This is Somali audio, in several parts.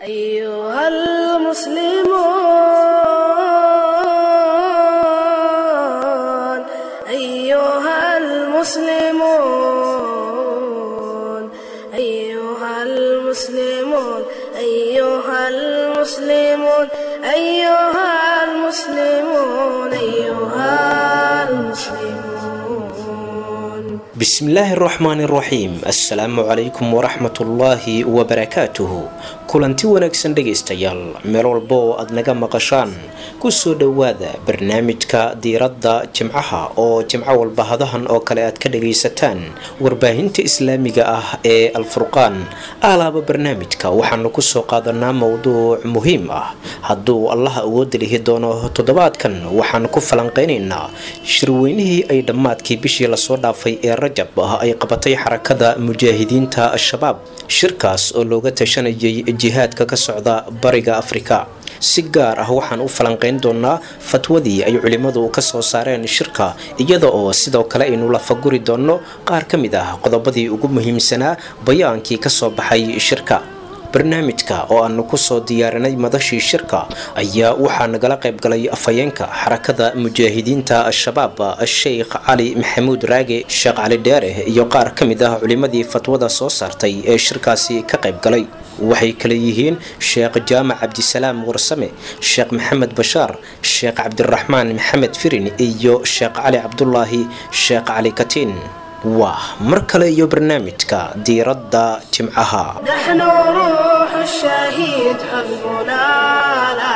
أيها المسلمون أيها المسلمون أيها المسلمون أيها المسلمون أيها المسلمون أيها المسلمون bismillaahi araxmaani araxiim assalaamu calaykum waraxmatullaahi wabarakaatuhu kulanti wanaagsan dhegaystayaal meel walba oo aad naga maqashaan kusoo dhowaada barnaamijka diiradda jimcaha oo jimco walba hadahan oo kale aad ka dhagaysataan warbaahinta islaamiga ah ee alfurqaan alaaba barnaamijka waxaanu kusoo qaadanaa mowduuc muhiim ah hadduu allaha awooda lihi doono toddobaadkan waxaanu ku falanqeynaynaa shirweynihii ay dhammaadkii bishii lasoo dhaafay ee rajab ah ay qabatay xarakada mujaahidiinta al-shabaab shirkaas oo looga tashanayay jihaadka ka socda bariga afrika si gaar ah waxaan u falanqeyn doonaa fatwadii ay culimmadu ka soo saareen shirka iyada oo sidoo kale aynu lafaguri doonno qaar ka mid ah qodobadii ugu muhiimsanaa bayaankii kasoo baxay shirka barnaamijka oo aanu kusoo diyaarinay madashii shirka ayaa waxaa nagala qayb galay afhayeenka xarakada mujaahidiinta al-shabaab sheikh cali maxamuud raage sheekh cali dheere iyo qaar ka mid ah culimmadii fatwada soo saartay ee shirkaasi ka qayb galay waxay kale yihiin sheekh jaamac cabdisalaam warsame sheekh maxamed bashaar sheekh cabdiraxmaan maxamed firin iyo sheekh cali cabdulaahi sheekh cali katiin waa mar kale iyo barnaamijka diiradda jimcaha نحن روح الشهيد حزبنا لا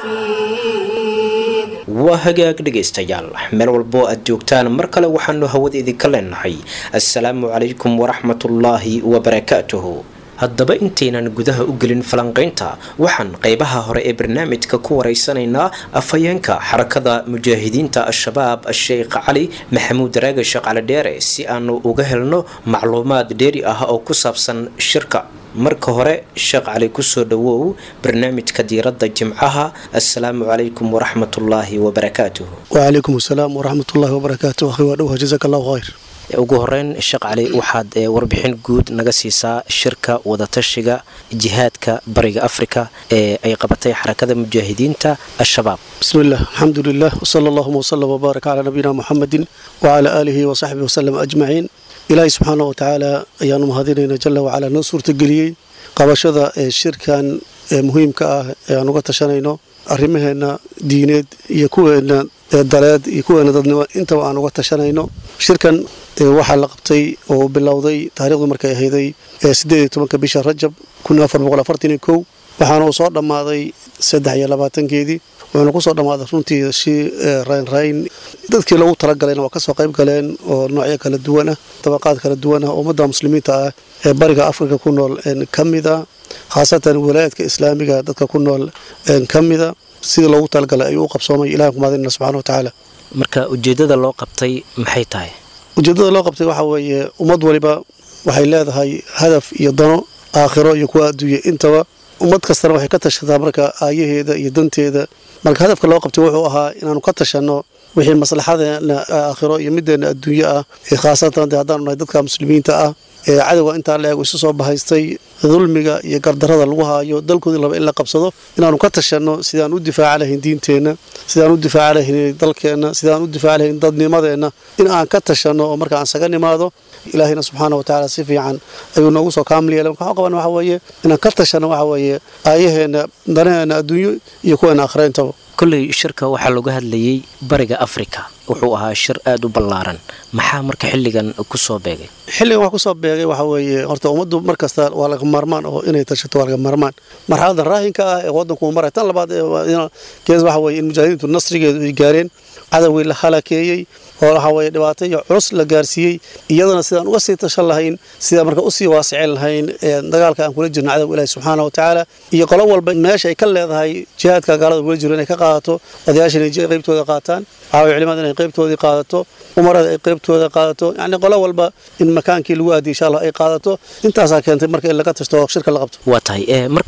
يفيد waa hagaag dhegaystayaal meel walboo aad joogtaan mar kale waxaanu hawada idinka leenahay assalaamu calaykum waraxmatullaahi wabarakaatuhu haddaba intaynan gudaha u gelin falanqaynta waxaan qeybaha hore ee barnaamijka ku wareysanaynaa afhayeenka xarakada mujaahidiinta al-shabaab sheekh cali maxamuud raage sheekh cali dheere si aanu uga helno macluumaad dheeri ah oo ku saabsan shirka marka hore sheekh cali kusoo dhawow barnaamijka diiradda jimcaha assalaamu calaykum waraxmatullaahi wabarakaatuhu wacalaykum asalaam waraxmatullaahi wabarakaatu akhi waa dhowha jazaaka allahu khayr ugu horeyn sheekh cali waxaad ee, warbixin guud naga siisaa shirka wadatashiga jihaadka bariga afrika ee ay qabatay xarakada mujaahidiinta al-shabaab bismi illah alxamdu lilah wsala allahuma wsalam wbaarak calaa nabiyina muxamedin wacalaa aalihi wasaxbihi wasalam ajmaciin ilaahay subxaana wa tacaala ayaanu mahadinayna jala wacalaa noo suurtageliyey qabashada ee shirkan ee muhiimka ah ee aan uga tashanayno arrimaheenna diineed iyo kuweena ee daleed iyo kuweena dadnimo intaba aan uga tashanayno shirkan ee waxaa la qabtay oo bilowday taariikhdu markay ahayday ee sideed iyo tobanka bisha rajab kun afar boqol afartan iyo kow waxaana uu soo dhammaaday saddex iyo labaatankeedii wuxuuna kusoo dhammaaday runtii si raynrayn dadkii loogu talagalayna waa kasoo qayb galeen oo noocyo kala duwan ah dabaqaad kala duwan ah ummadda muslimiinta ah ee bariga afrika ku nool ka mida khaasatan walaayaadka islaamiga dadka ku nool ka mida sidii loogu talagalay ayuu u qabsoomay ilahan kumaadinna subxana wa tacaala marka ujeedada loo qabtay maxay tahay ujeeddada loo qabtay waxaa weeye ummad waliba waxay leedahay hadaf iyo dano aakhiro iyo kuwa adduunya intaba ummad kastana waxay ka tashataa marka aayaheeda iyo danteeda marka hadafka loo qabtay wuxuu ahaa inaanu ka tashanno wixii maslaxadeena aakhiro iyo middeena adduunye ah ee khaasatan de haddaanu nahay dadka muslimiinta ah ee cadowga intaa la eego isu soo bahaystay dulmiga iyo gardarada lagu haayo dalkoodii laba in la qabsado inaanu ka tashanno sidaan u difaaca lahayn diinteenna sidaan u difaaca lahayn dalkeenna sidaan u difaaca lahayn dadnimadeenna in aan ka tashanno oo marka aan saga nimaado ilaahayna subxaana wa tacaala si fiican ayuu noogu soo kaamil yeelay marka waxaan qaban waxa weeye inaan ka tashanno waxa weeye aayaheenna danaheenna adduunyo iyo kuweena aakhirayntaba kolley shirka waxaa looga hadlayay bariga afrika wuxuu ahaa shir aada u ballaaran maxaa marka xilligan kusoo beegay xilligan wax kusoo beegay waxa weeye horta ummaddu mar kasta waa laga maarmaan oo inay tashato waa laga maarmaan marxaladan raahinka ah ee waddanku uu maray tan labaad gees waxa weeye in mujaahidiintu nasrigeedu ay gaareen cadowgii la halakeeyey oo waxa weeye dhibaato iyo culus la gaarsiiyey iyadana sidaan uga sii tashan lahayn sidaan marka usii waasicin lahayn dagaalka aan kula jirno cadowga ilaahi subxaana wa tacaala iyo qolo walba meesha ay ka leedahay jihaadka gaalada kula jiro inay ka qaadato odayaashan ay qaybtooda qaataan waxaa weye culimada inay qaybtoodii qaadato umarada ay qaybtooda qaadato yacni qolo walba in makaankii lagu aadiyo insha allah ay qaadato intaasaa keentay marka in laga tashto oo shirka la qabto waa tahay ee marka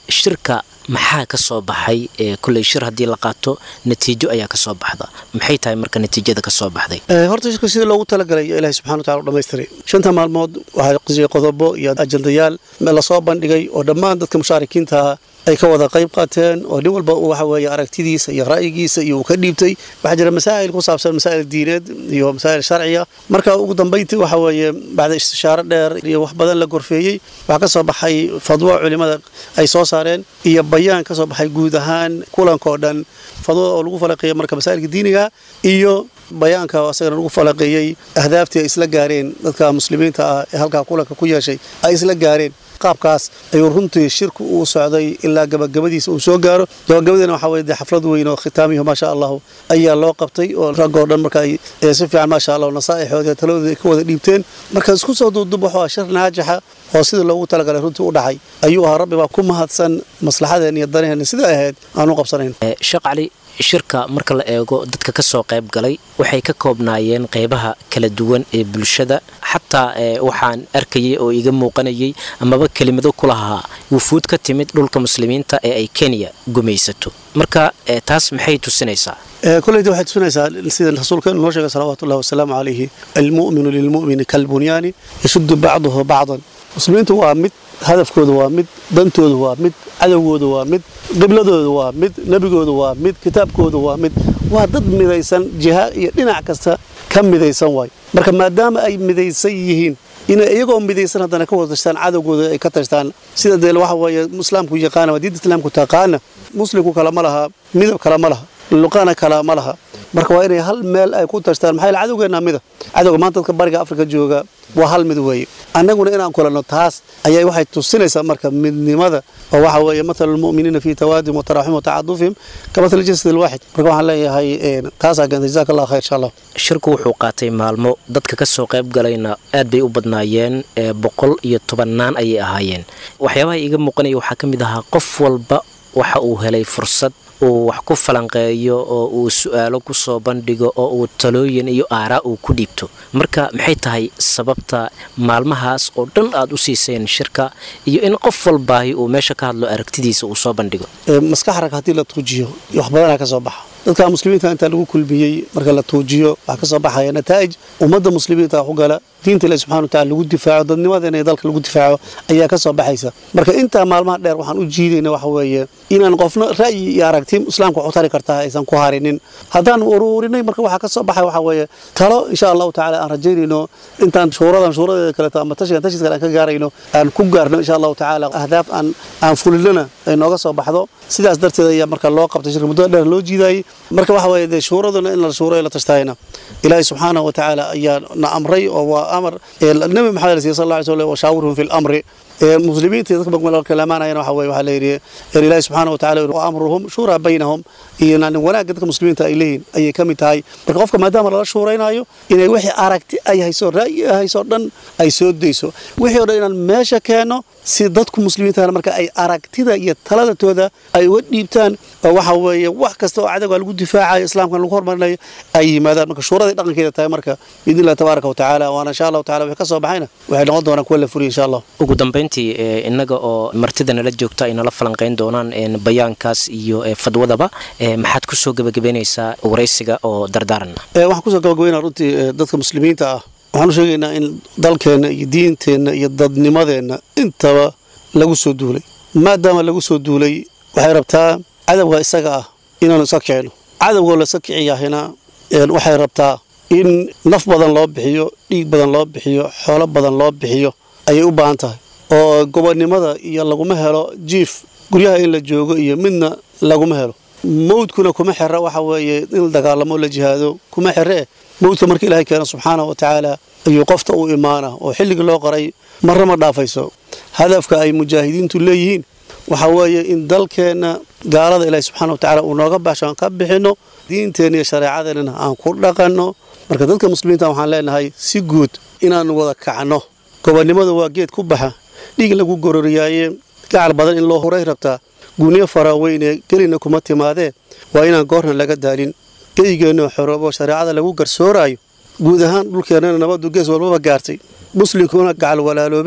shirka maxaa ka soo baxay kulley shir haddii la qaato natiijo ayaa kasoo baxda maxay tahay marka natiijada kasoo baxday horta shirka sidii loogu talagalay ilahi subxana watacala u dhamaystiray shanta maalmood waxaa qisiyay qodobo iyo ajandayaal lasoo bandhigay oo dhammaan dadka mushaarikiintaha ay ka wada qayb qaateen oo nin walba waxa weeye aragtidiisa iyo ra'yigiisa iyo uu ka dhiibtay waxaa jira masaa'il ku saabsan masaa'il diineed iyo masaa'il sharciya marka ugu dambayntii waxa weeye bacda istishaaro dheer iyo wax badan la gorfeeyey waxaa ka soo baxay fadwo culimmada ay soo saareen iyo bayaan ka soo baxay guud ahaan kulanka oo dhan fadwada oo lagu falaqeeyey marka masaa'ilka diiniga iyo bayaanka asagana lagu falaqeeyey ahdaaftii ay isla gaareen dadka muslimiinta ah ee halkaa kulanka ku yeeshay ay isla gaareen qaabkaas ayuu runtii shirku uu socday ilaa gabagabadiisa uu soo gaaro gabagabadiina waxaa weye dee xaflad weyn oo khitaamiyo maasha allahu ayaa loo qabtay oo raggoo dhan marka ay si fiican maasha allahu nasaa'ixooda taladooda ay ka wada dhiibteen marka isku soo duubdub wuxuu ah shir naajixa oo sidii loogu talagalay runtii u dhacay ayuu ahaa rabbi baa ku mahadsan maslaxadeen iyo danaheenna sida ahayd aan u qabsanayn sheekh cali shirka marka la eego dadka ka soo qayb galay waxay ka koobnaayeen qaybaha kala duwan ee bulshada xataa waxaan arkayay oo iga muuqanayay amaba kelimado ku lahaa wufuud ka timid dhulka muslimiinta ee ay kenya gumaysato marka taas maxay tusinaysaa koleyda waxay tusinaysaa sida rasuulka noo sheegay salawaatu ullahi wasalaamu calayhi almu'minu lilmu'mini kalbunyaani yashuddu bacduhu bacdan muslimiintu waa mid hadafkooda waa mid dantooda waa mid cadowgooda waa mid qibladooda waa mid nebigooda waa mid kitaabkooda waa mid waa dad midaysan jiha iyo dhinac kasta ka midaysan waay marka maadaama ay midaysan yihiin inay iyagoo midaysan haddana ka wada tashtaan cadowgooda ay ka tashtaan sida dee waxa weeye islaamku yaqaana waa diinta islaamku taqaana muslimku kale ma laha midab kale ma laha luqana kale ma laha marka waa inay hal meel ay ku tashtaan maxaa yaele cadowgeenna mida cadowga maanta dadka bariga afrika jooga waa hal mid weeye annaguna inaan kulanno taas ayay waxay tusinaysaa marka midnimada oo waxa weeye mathalu lmu'miniina fii tawaadihim wa taraxum wa tacadufihim ka mathali jasad alwaaxid marka waxaan leeyahay taasaa keentay jazaaka allah khayr insha allah shirku wuxuu qaatay maalmo dadka ka soo qayb galayna aad bay u badnaayeen boqol iyo tobannaan ayay ahaayeen waxyaabaha iiga muuqanaya waxaa ka mid ahaa qof walba waxa uu helay fursad uu wax ku falanqeeyo oo uu su-aalo ku soo bandhigo oo uu talooyin iyo aaraa uu ku dhiibto marka maxay tahay sababta maalmahaas oo dhan aad u siiseen shirka iyo in qof walbaahi uu meesha ka hadlo aragtidiisa uu soo bandhigo maskax rag haddii la tuujiyo wax badanaa ka soo baxa dadka muslimiinta intaa lagu kulmiyey marka la tuujiyo waxaa ka soo baxaya nataa'ij ummadda muslimiinta wax u gala diinta ilahi subxana wa tacala lagu difaaco dadnimadeena iyo dalka lagu difaaco ayaa ka soo baxaysa marka intaa maalmaha dheer waxaan u jiidayna waxa weeye inaan qofna ra'yi iyo aragti islaamka waxu tari kartaa aysan ku harinin haddaan uruurinay marka waxaa ka soo baxay waxa weeye talo insha allahu tacala aan rajaynayno intaan shuuradan shuuradeeda kaleeto ama tashigan tashiis kale aan ka gaarayno aan ku gaarno insha allahu tacala ahdaaf aan aan fulinana ay nooga soo baxdo sidaas darteed ayaa marka loo qabtay shirka muddada dheer loo jiidayey marka waxa weeye dee shuuraduna in la shuuro la tashtayna ilaahay subxaanahu wa tacaala ayaa na amray oo waa amar nabi maxamed la siiyey sal alla alay slam washaawirhum fi lamri muslimiinta dadka kalamaanayana waxa weye waxaa la yidhi ilaahi subxaana wa tacala wa amruhum shuuraa baynahum iyo wanaagga dadka muslimiinta ay leeyihin ayay ka mid tahay marka qofka maadaama lala shuuraynayo inay wixii aragti ay hayso ra'yi ay hayso dhan ay soo dayso wixii o dhan inaan meesha keenno si dadku muslimiintana marka ay aragtida iyo taladatooda ay uga dhiibtaan oo waxa weeye wax kasta oo cadowga lagu difaacayo islaamkan lagu hormarinayo ay yimaadaan marka shuuraday dhaqankeeda tahay marka biidni illahi tabaaraka wa tacaala waana insha allahu tacala wixii ka soo baxayna waxay noqon doonaan kuwa la furiya insha allah ugu dambayntii innaga oo martida nala joogta ay nala falanqayn doonaan bayaankaas iyo fadwadaba maxaad kusoo gebagabeynaysaa waraysiga oo dardaaran waxaan kusoo gabagabeynaa runtii dadka muslimiinta ah waxaan u sheegaynaa in dalkeenna iyo diinteenna iyo dadnimadeenna intaba lagu soo duulay maadaama lagu soo duulay waxay rabtaa cadowga isaga ah inaanu iska kicino cadowgoo laska kiciyahina waxay rabtaa in naf badan loo bixiyo dhiig badan loo bixiyo xoolo badan loo bixiyo ayay u baahan tahay oo gobonnimada iyo laguma helo jiif guryaha in la joogo iyo midna laguma helo mawdkuna kuma xira waxa weeye in la dagaalamo la jihaado kuma xiree mawdka marka ilaahay keena subxaana wa tacaala ayuu qofta u imaana oo xilligii loo qoray marna ma dhaafayso hadafka ay mujaahidiintu leeyihiin waxa weeye in dalkeenna gaalada ilaahay subxaana wa tacala uu nooga baxsho aan ka bixinno diinteenna iyo shareecadeennana aan ku dhaqanno marka dadka muslimiinta waxaan leenahay si guud inaan wada kacno gobonnimada waa geed ku baxa dhiig lagu gororiyaaye gacal badan in loo huray rabtaa guniyo faraaweyne gelina kuma timaadee waa inaan goorna laga daalin geygeenno xoroobo shareecada lagu garsooraayo guud ahaan dhulkeennana nabaddu gees walbaba gaartay muslimkuna gacal walaaloobeen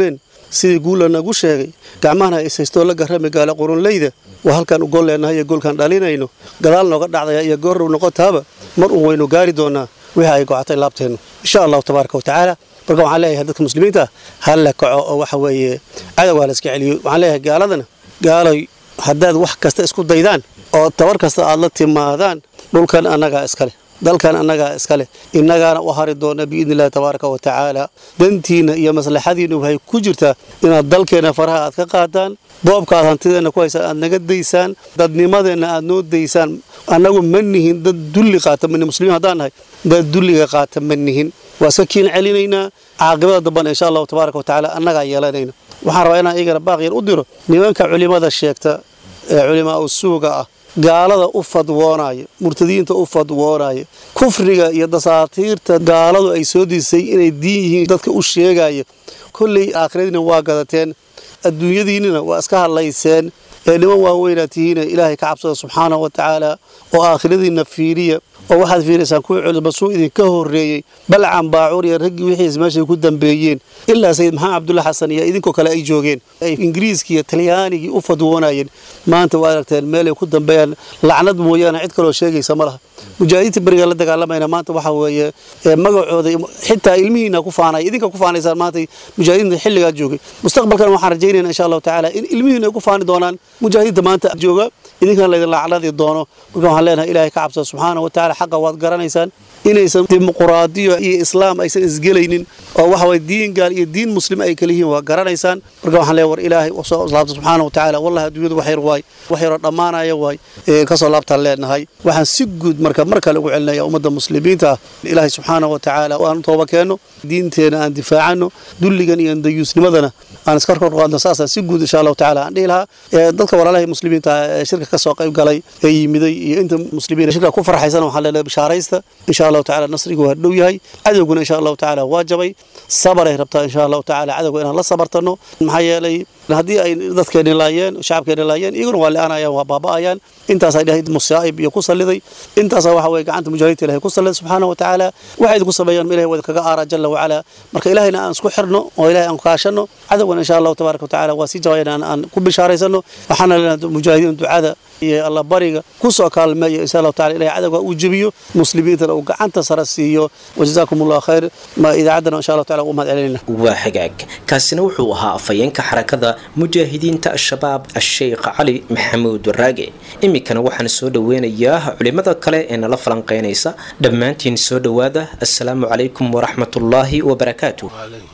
sidii guula nagu sheegay gacmahana ishaystoo la garrami gaala qurunleyda waa halkaan u gool leenahay iyo goolkaan dhalinayno gadaal nooga dhacdaya iyo goorrow noqotaaba mar uun waynu gaari doonaa wixii ay gocatay laabteennu insha allahu tabaaraka wa tacaala marka waxaan leeyahay dadka muslimiinta ah ha la kaco oo waxa weeye cadowgaa la iska celiyo waxaan leeyahay gaaladana gaaloy haddaad wax kasta isku daydaan oo tabar kasta aad la timaadaan dhulkan annagaa iskale dalkan annagaa iskale innagaana u hari doona biidni illahi tabaaraka wa tacaala dantiinna iyo maslaxadiinna waxay ku jirtaa inaad dalkeenna faraha aad ka qaadaan boobka aad hantideenna ku haysaan aad naga daysaan dadnimadeenna aad noo daysaan annagu ma nihin dad dulli qaata manihin muslimiin haddaan nahay dad dulliga qaata ma nihin waa iska kiin celinaynaa caaqibada dambana insha allahu tabaaraka wa tacaala annagaa yeelanayna waxaan rabaa inaan iyagana baaqyar u diro nimanka culimmada sheegta ee culimaa u suuga ah gaalada u fadwoonaya murtadiinta u fadwoonaya kufriga iyo dasaatiirta gaaladu ay soo disay inay diin yihiin dadka u sheegaya kolley aakhiradiina waa gadateen adduunyadiinnina waa iska hadlayseen ee niman waaweynaa tihiina ilaahay ka cabsada subxaana wa tacaala oo aakhiradiinna fiiriya oo waxaad fiiraysaan kuwii culisbasuu idinka horreeyey balcan baacuur iyo raggii wixiis meeshay ku dambeeyeen ilaa sayid maxamed cabdulla xasan iyo idinkoo kale ay joogeen ay ingiriiskii iyo talyaanigii u fadwoonayeen maanta waa aragteen meelay ku dambeeyaan lacnad mooyaane cid kaloo sheegaysa ma laha mujaahidiinta beriga la dagaalamayna maanta waxa weeye magacooda xitaa ilmihiina ku faanaya idinka ku faanaysaan maanta mujaahidiinta xilligaa joogay mustaqbalkan waxaan rajaynayna insha allahu tacaala in ilmihiina ay ku faani doonaan mujaahidiinta maanta jooga idinkana laydin lacnadi doono marka waxaan leenahay ilaahay ka cabsada subxaana wa tacaala xaqa waad garanaysaan inaysan dimuquraadiyo iyo islaam aysan isgelaynin oo waxa waye diin gaal iyo diin muslim ay kala yihiin waa garanaysaan marka waxaan leeyahay war ilaahay soo laabta subxaana wa tacaala wallahi adduunyadu wax yar waay wax yaroo dhammaanaya waay kasoo laabtaan leenahay waxaan si guud marka mar kale ugu celinaya ummadda muslimiinta ah ilaahay subxaana wa tacaala aan tooba keenno diinteena aan difaacano dulligan iyo dayuusnimadana aan iska kor qaadno saasaan si guud insha allahu tacaala aan dhihi lahaa dadka walaalahay muslimiinta ee shirka ka soo qayb galay ee yimiday iyo inta muslimiin shirka ku farxaysan waxaan leenahay bishaaraysta insha allahu tacaala nasrigu waa dhow yahay cadowguna insha allahu tacaala waa jabay sabaray rabtaa insha allahu tacaala cadowga inaan la sabartano maxaa yeelay haddii ay dadkeeni laayeen shacabkeeni laayeen iyaguna waa li'aanayaan waa baaba'ayaan intaasaa ilahay musaa'ib iyo ku salliday intaasaa waxa weye gacanta mujaahidiinta ilahay ku salliday subxaana wa tacaala waxay idinku sameeyaan ilahay waa kaga aaraa jalla wacala marka ilahayna aan isku xirno oo ilahay aan kaashanno cadowgana insha allahu tabaaraka wa tacaala waa sii jabayan aan ku bishaaraysano waxaana leenahay mujaahidiin ducada iyo alla bariga ku soo kaalmeeya insha allahu tacala ilahay cadowga uu jebiyo muslimiintana uu gacanta sare siiyo wajazaakum allahu khayr ma idaacaddana insha allahu tacala ugu mahad celinayna waa hagaag kaasina wuxuu ahaa afhayeenka xarakada mujaahidiinta al-shabaab a-sheykh cali maxamuud waraage iminkana waxaan soo dhoweynayaa culimada kale ee nala falanqeynaysa dhammaantiin soo dhowaada assalaamu calaykum waraxmatullaahi wabarakaatu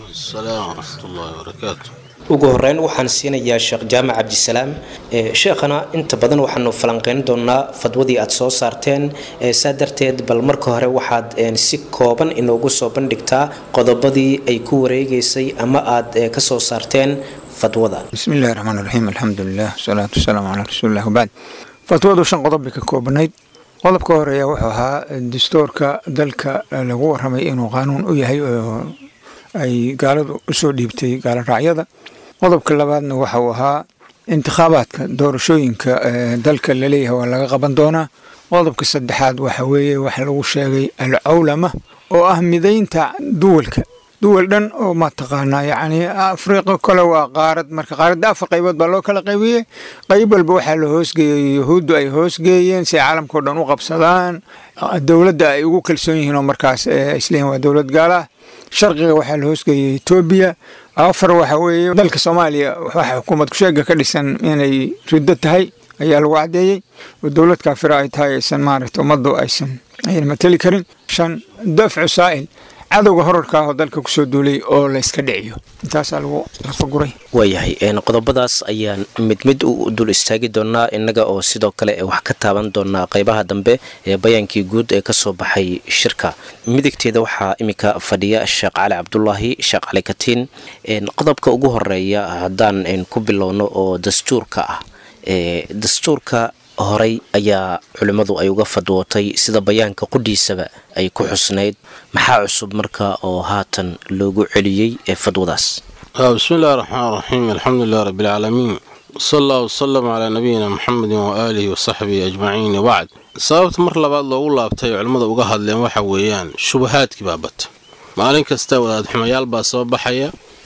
ugu horeyn waxaan siinayaa sheekh jaamac cabdisalaam sheekhana inta badan waxaanu falanqeyn doonaa fadwadii aad soo saarteen saa darteed bal marka hore waxaad si kooban inoogu soo bandhigtaa qodobadii ay ku wareegeysay ama aad kasoo saarteen fadwada bismi illahi raxmaan raxiim alxamdulilah wasalaatu wasalaamu calaa rasuulilah wabacd fatwadu shan qodob bay ka koobanayd qodobka horeeya wuxuu ahaa dastuurka dalka lagu waramay inuu qaanuun u yahay oo ay gaaladu usoo dhiibtay gaalo raacyada qodobka labaadna waxa uu ahaa intikhaabaadka doorashooyinka dalka laleeyahay waa laga qaban doonaa qodobka saddexaad waxa weeye waxa lagu sheegay alcawlama oo ah midaynta duwalka duwal dhan oo mataqaanaa yacni afriqa kale waa qaarad marka qaaradda afar qaybood baa loo kala qaybiyey qayb walba waxaa la hoosgeeyey yahuuddu ay hoosgeeyeen si ay caalamkao dhan u qabsadaan dowladda ay ugu kalsoon yihiin oo markaas isleeyihin waa dowlad gaala ah sharqiga waxaa la hoosgeeyey etoobiya afar waxa weeye dalka soomaaliya waxa xukuumad kusheega ka dhisan inay riddo tahay ayaa lagu caddeeyey oo dowlad kaafira ay tahay aysan maaragta ummaddu aysan ayna mateli karin shan dafcu saa'il cadowga horarka ah oo dalka kusoo duulay oo la yska dhiciyo intaasaa lagu lafaguray waayahay qodobadaas ayaan mid mid u dul istaagi doonaa innaga oo sidoo kale wax ka taaban doonaa qeybaha dambe ee bayaankii guud ee kasoo baxay shirka midigteeda waxaa iminka fadhiya sheekh cali cabdulaahi sheekh cali katiin qodobka ugu horeeya haddaan ku bilowno oo dastuurka ah dastuurka horay ayaa culimmadu ay uga fadwootay sida bayaanka qudhiisaba ay ku xusnayd maxaa cusub marka oo haatan loogu celiyey ee fadwadaas bismi illahi raxmaan raxiim alxamdulilah rabbialcaalamiin sal allah wasalam calaa nabiyina muxamedin waaalihi wasaxbihi ajmaciin wabacd sababta mar labaad loogu laabtay culimmada uga hadleen waxa weeyaan shubahaadkii baa bata maalin kasta wadaad xumayaal baa soo baxaya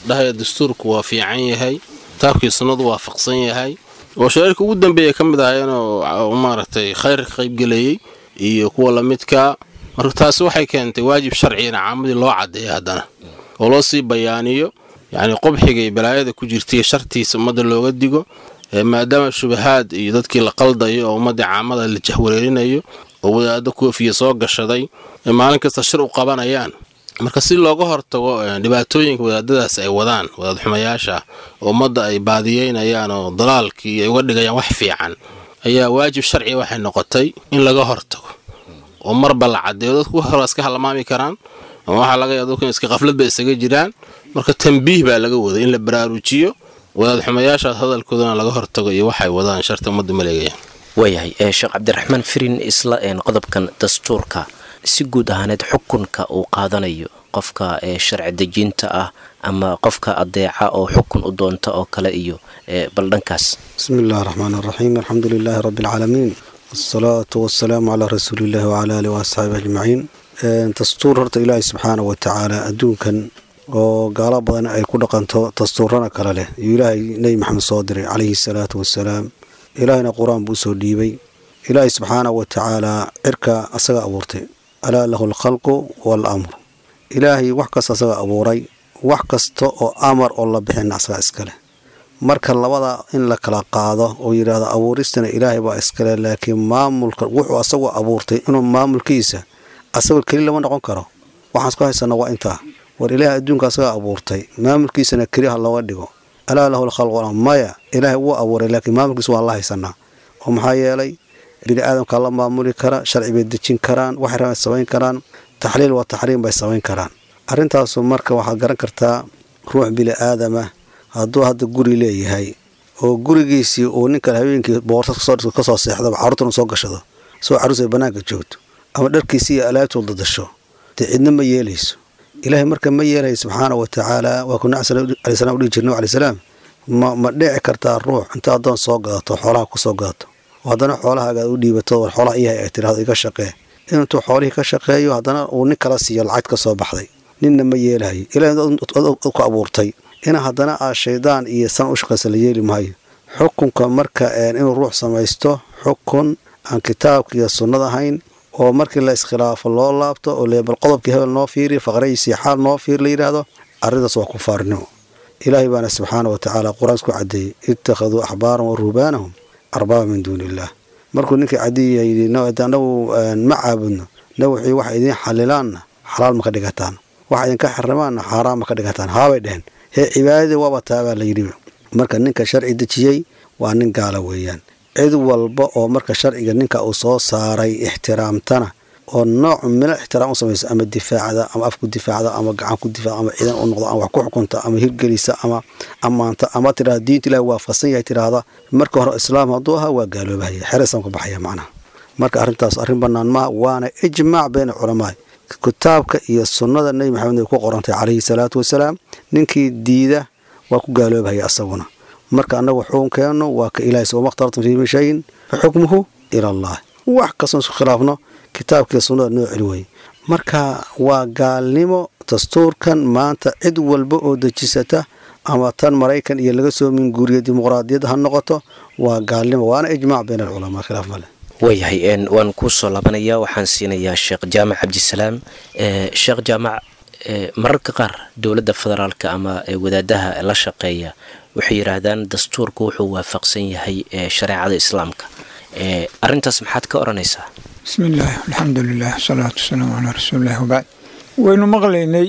dhahaya dastuurku waa fiican yahay kitaabkii sunnadu waafaqsan yahay oo shareerka ugu dambeeya ka mid ahayeenoo maaragtay khayr ka qaybgelayey iyo kuwa lamidkaa marka taasi waxay keentay waajib sharcigana caamadii loo caddeeya haddana oo loo sii bayaaniyo yacni qubxiga iyo balaayada ku jirtaiyo shartiisa ummadda looga digo maadaama shubahaad iyo dadkii la qaldayo oo ummaddii caamada la jahwareerinayo oo wadaaddo koofiya soo gashaday ee maalin kasta shir u qabanayaan marka si looga hortago dhibaatooyinka wadaadadaas ay wadaan wadaad xumayaasha oo ummadda ay baadiyeynayaan oo dalaalkii ay uga dhigayaan wax fiican ayaa waajib sharciga waxay noqotay in laga hortago oo marba la caddeeyo dadku hore iska halmaami karaan ama waxaa laga yaaba dadku in iska qafladba isaga jiraan marka tambiih baa laga waday in la baraarujiyo wadaad xumayaashaas hadalkoodana laga hortago iyo waxay wadaan sharta ummadda maleegayaan waayahay sheekh cabdiraxmaan firin isla qodobkan dastuurka si guud ahaaneed xukunka uu qaadanayo qofka sharci dejinta ah ama qofka adeeca oo xukun u doonta oo kale iyo bal dhankaas bismi illahi raxmaan raxiim alxamdu lilaahi rabbi alcaalamiin wasalaatu wasalaamu calaa rasuuliillahi wacala aalihi waasxaabi ajmaciin dastuur horta ilaahay subxaana wa tacaala adduunkan oo gaalo badan ay ku dhaqanto dastuurana kale leh iyuu ilaahay nebi maxamed soo diray calayhi salaatu wasalaam ilaahayna qur-aan buu usoo dhiibay ilaahay subxaana wa tacaalaa cirka asaga abuurtay alaa lahu alkhalqu waal amru ilaahay wax kasta asaga abuuray wax kasta oo amar oo la bixina asaga iskaleh marka labada in la kala qaado oo yidhaahdo abuuristana ilaahay baa iskale laakiin maamulka wuxuu asagoo abuurtay inuu maamulkiisa asagoo keli lama noqon karo waxaan isku haysana waa intaa war ilaahay adduunka asagaa abuurtay maamulkiisana keli ha looga dhigo alaa lahu alkhalqu maya ilaahay wuu abuuray laakiin maamulkiisa waan la haysanaa oo maxaa yeelay bini aadamkaa la maamuli kara sharci bay dejin karaan waxay rabaan samayn karaan taxliil waa taxriim bay samayn karaan arrintaasu marka waxaad garan kartaa ruux bini aadama hadduu hadda guri leeyahay oo gurigiisii uu ninkan habeenkii boorsa kasoo seexdaba carruurtan uu soo gashado soo carruus ay bannaanka joogto ama dharkiisii iyo alaabtuu dadasho dee cidna ma yeelayso ilaahay marka ma yeelaya subxaana wa tacaala waa ku nabi alay salam udhihi jirna alay salaam ma ma dhici kartaa ruux inta addoon soo gadato xoolaha ku soo gadato oo haddana xoolahaaga u dhiibato war xoolaha iyahay ay tidhahdo iga shaqee intuu xoolihii ka shaqeeyo haddana uu nin kala siiyo lacag ka soo baxday ninna ma yeelahayo ilahay ku abuurtay ina haddana aa shaydaan iyo san u shaqaysa la yeeli maayo xukunka marka inuu ruux samaysto xukun aan kitaabka iyo sunnada ahayn oo markii la iskhilaafo loo laabto oo leebal qodobkii hebel noo fiiri faqrayisii xaal noo fiir la yidhaahdo arrintaas waa kufaarnimo ilaahay baana subxaana wa tacaala qur-aanka ku caddeeyey ittakhaduu axbaaran wa ruhbaanahum arbaaba min duuni illaah markuu ninkii cadiya yidhi anagu ma caabudno na wixii waxa idiin xalilaanna xalaal ma ka dhigataan waxa idinka xarimaanna xaaraan ma ka dhigataan haabay dheheen hee cibaadadii waaba taabaa la yidhi marka ninka sharci dejiyey waa nin gaala weeyaan cid walba oo marka sharciga ninka uu soo saaray ixtiraamtana oo nooc milo ixtiraam u samaysa ama difaacda ama afku difaacda ama gacan ku difaacda ama ciidan u noqdo ama wax ku xukunta ama hirgelisa ama ammaanta ama tidhahda diinta ilahi waafaqsan yahay tidhaahda marka hore islaam hadduu ahaa waa gaaloobahaya xere islaamka baxaya macnaha marka arrintaas arrin bannaan maaha waana ijmaac bayna culamaa kitaabka iyo sunnada nebi maxamed ay ku qorantay calayhi salaatu wasalaam ninkii diida waa ku gaaloobahaya asaguna marka annagu xukunkeennu waa ka ilahay wama khtartum fii min shayin fa xukmuhu ila allah wax kastoon isku khilaafno kitaabkiiyo sunnada noo celi weye marka waa gaalnimo dastuurkan maanta cid walba oo dejisata ama tan maraykan iyo laga soo minguuriya dimuqraadiyadda ha noqoto waa gaalnimo waana ijmaac bayna alculamaa khilaaf male waayahay waan kuu soo laabanayaa waxaan siinayaa sheekh jaamac cabdisalaam sheekh jaamac mararka qaar dowladda federaalka ama wadaadaha la shaqeeya waxay yidhaahdaan dastuurku wuxuu waafaqsan yahay shareecada islaamka arintaas maxaad ka odhanaysaa bismi illaahi alxamdu lilah wasalaatu wasalaamu calaa rasuulillahi wabacd waynu maqlaynay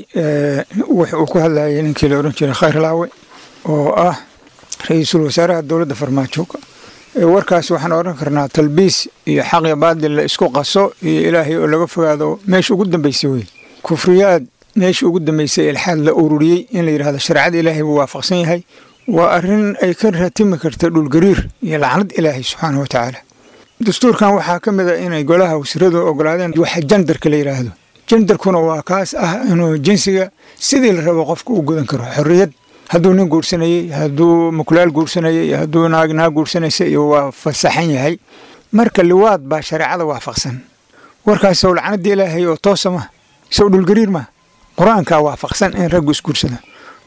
wux uu ku hadlayay ninkii la odhan jiray khayr laawe oo ah ra-iisul wasaaraha dowladda farmaajo warkaas waxaan odhan karnaa talbiis iyo xaqya baadil la isku qaso iyo ilaahay oo laga fogaado meesha ugu dambaysay wey kufriyaad meesha ugu dambaysay ilxaad la ururiyey in la yidhahdo shareecada ilaahay buu waafaqsan yahay waa arrin ay ka ratimi karta dhulgariir iyo lacnad ilaahay subxaana wa tacaala dastuurkan waxaa ka mid a inay golaha wasiiradu ogolaadeen waxa jandarka la yidhaahdo jandarkuna waa kaas ah inuu jinsiga sidii la rabo qofka u gudan karo xorriyad hadduu nin guursanayey hadduu mukulaal guursanayey hadduu naag naag guursanaysa iyo waa fasaxan yahay marka liwaad baa shareecada waafaqsan warkaas sow lacnada ilaahay oo toosa ma sow dhulgariir ma qur-aankaa waafaqsan in raggu isguursada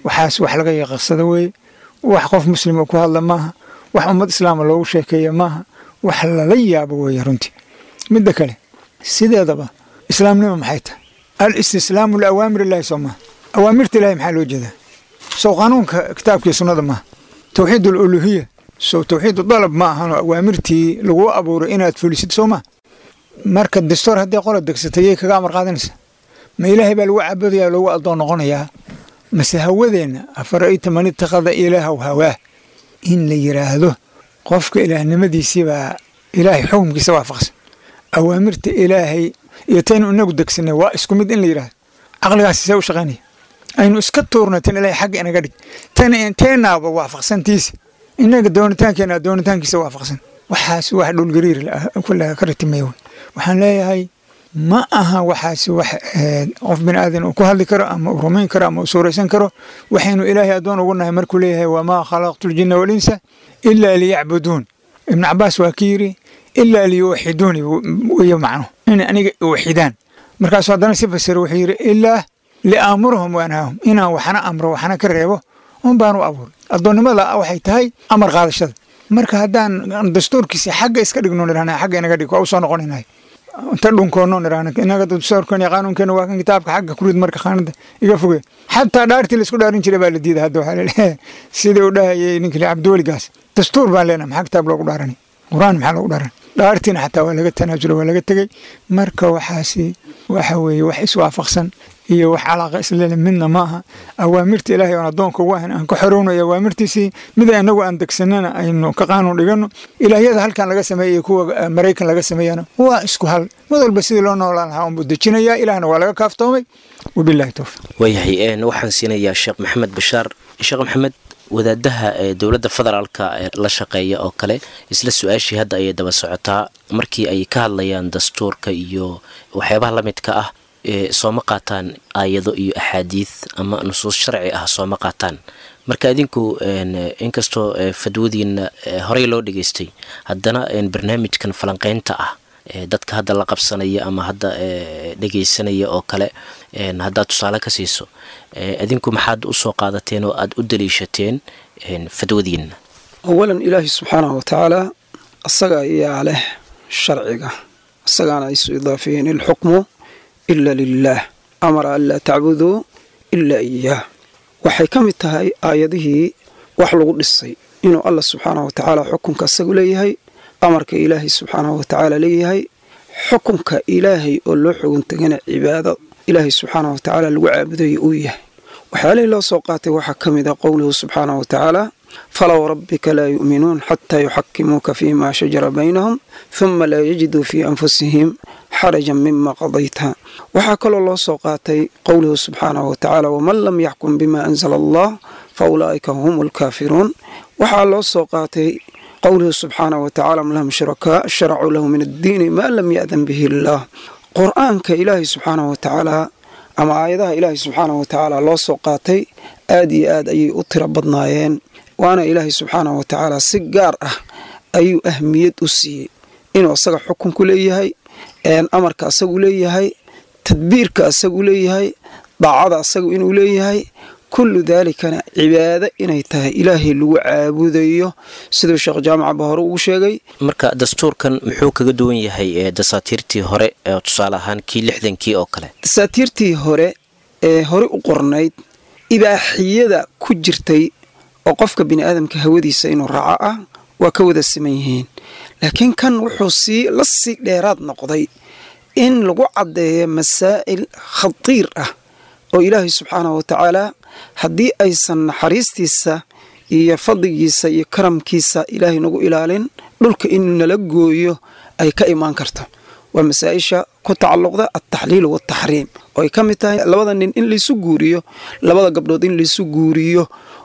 waxaas wax laga yaqaqsada weeye wax qof muslima ku hadla maaha wax ummad islaama loogu sheekeeya maaha wax lala yaabo weeye runtii midda kale sideedaba islaamnima maxay tahay al istislaamu liawaamir illaahi soo maaha awaamirta ilahi maxaa loo jeedaa sow qanuunka kitaabkii sunnada maaha towxiid aluluhiya sow towxiid dalab ma ahano awaamirtii lagu abuuray inaad fulisid soo maaha marka dastoor haddii qola degsatay yay kaga amar qaadanaysa ma ilaahay baa lagu caabudaya lagu addoon noqonayaa mase hawadeenna afara'ayta man ittakhada ilaahaw hawaah in la yidhaahdo qofka ilaahnimadiisiibaa ilaahay xukumkiisa waafaqsan awaamirta ilaahay iyo taynu inagu degsanay waa isku mid in la yidhahdo caqligaasi see u shaqaynaya aynu iska tuurnay tan ilaahay xagga inaga dhig tan teenaaba waafaqsantiisa inaga doonitaankeena doonitaankiisa waafaqsan waxaas wax dhulgariir kulle ka ritimaya waxaan leeyahay ma aha waxaasi wax qof bini aadan uu ku hadli karo ama uu rumayn karo ama uu suuraysan karo waxaynu ilaahay addoon ugu nahay markuu leeyahay wamaa khalaqtu ljinna walinsa ilaa liyacbuduun ibnu cabaas waa ki yidhi ilaa liyuwaxiduuni weeye macno inay aniga waxidaan markaasuu haddana si fasiro wuxuu yidhi ilaa liaamurahum waanhaahum inaan waxna amro waxna ka reebo un baan u abuuray addoonnimada waxay tahay amar qaadashada marka haddaan dastuurkiisa xagga iska dhigno nidhahna xagga inaga dhig waa u soo noqonaynahay inta dhunkoonno nidhahna inaga dastuurkan iyo qaanuunkeena waa kan kitaabka xagga kurid marka khaanada iga foge xataa dhaartii laisku dhaarin jiray baa la diiday hadda waxaa laleeyahay sidii u dhahayay ninkii cabdiweligaas dastuur baan leenahay maxaa kitaab loogu dhaaranay qur-aan maxaa loogu dhaaranay dhaartiina xataa waa laga tanaasulo waa laga tegey marka waxaasi waxa weeye wax iswaafaqsan iyo wax calaaqa islele midna ma aha awaamirta ilaahay oon addoonka ugu ahan aan ka xorownayo awaamirtiisii mida inagu aan degsanana aynu ka qaanuun dhigano ilaahyada halkan laga sameeya iyo kuwa maraykan laga sameeyana waa isku hal mid walba sidii loo noolaan lahaa unbuu dejinayaa ilaahna waa laga kaaftoomay wabillahi towfiq waayahay waxaan siinayaa sheekh maxamed bashaar sheekh maxamed wadaadaha ee dowladda federaalka ee la shaqeeya oo kale isla su-aashii hadda ayay daba socotaa markii ay ka hadlayaan dastuurka iyo waxyaabaha la midka ah sooma qaataan aayado iyo axaadiid ama nusuus sharci ah sooma qaataan marka idinku inkastoo fadwadiina horey loo dhageystay haddana barnaamijkan falanqeynta ah dadka hadda la qabsanaya ama hadda dhegeysanaya oo kale haddaad tusaale ka siiso idinku maxaad usoo qaadateen oo aada u daliishateen fadwadiina awalan ilaahi subxaanahu watacaala asaga ayaa leh sharciga isagaana isu idaafeeyeen ilxukmu ila lilaah amara an laa tacbuduu ilaa iyaah waxay ka mid tahay aayadihii wax lagu dhisay inuu allah subxaanahu watacaala xukunka asagu leeyahay amarka ilaahay subxaanahu watacaala leeyahay xukunka ilaahay oo loo xogan tagana cibaado ilaahay subxaanahu watacaala lagu caabudayo uu yahay waxyaalihii loo soo qaatay waxaa ka mid a qowluhu subxaanahu watacaala falow rabbika laa yu'minuun xataa yuxakimuuka fiima shajara baynahum huma laa yajiduu fii anfusihim xarajan mima qadayta waxaa kaloo loo soo qaatay qowluhu subxaanahu watacaala waman lam yaxkum bima anzala allah fa ulaa'ika hum alkaafiruun waxaa loo soo qaatay qowluhu subxaanahu watacaala am lahum shurakaa sharacuu lahu min addiini maa lam ya'dan bihi illaah qur-aanka ilaahay subxaanahu watacaala ama aayadaha ilaahay subxaanahu watacaala loo soo qaatay aad iyo aad ayay u tiro badnaayeen waana ilaahay subxaanahu watacaala si gaar ah ayuu ahmiyad u siiyey inuu asaga xukunku leeyahay amarka asagu leeyahay tadbiirka asagu leeyahay daacada asagu inuu leeyahay kullu daalikana cibaado inay tahay ilaahay lagu caabudayo siduu sheekh jaamacaba hore ugu sheegay marka dastuurkan muxuu kaga duwan yahay ee dasaatiirtii hore ee tusaale ahaan kii lixdankii oo kale dasaatiirtii hore ee hore u qornayd ibaaxiyada ku jirtay oo qofka bini aadamka hawadiisa inuu raaco ah waa ka wada siman yihiin laakiin kan wuxuu sii la sii dheeraad noqday in lagu caddeeyo masaa'il khatiir ah oo ilaahay subxaanahu watacaala haddii aysan naxariistiisa iyo fadligiisa iyo karamkiisa ilaahay nagu ilaalin dhulka inuu nala gooyo ay ka imaan karto waa masaa-isha ku tacalluqda altaxliil waaltaxriim oo ay ka mid tahay labada nin in laysu guuriyo labada gabdhood in laysu guuriyo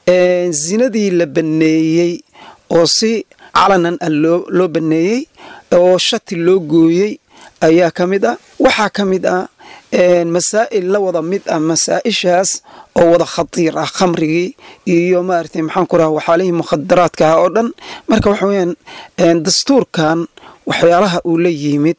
zinadii la banneeyey oo si calanan ah loo banneeyey oo shati loo gooyey ayaa ka mid ah waxaa ka mid ah masaa'il la wada mid ah masaa-ishaas oo wada khatiir ah khamrigii iyo maaragtay maxaan ku raha waxaalihii mukhadaraadka ah oo dhan marka waxa weyaan dastuurkan waxyaalaha uu la yimid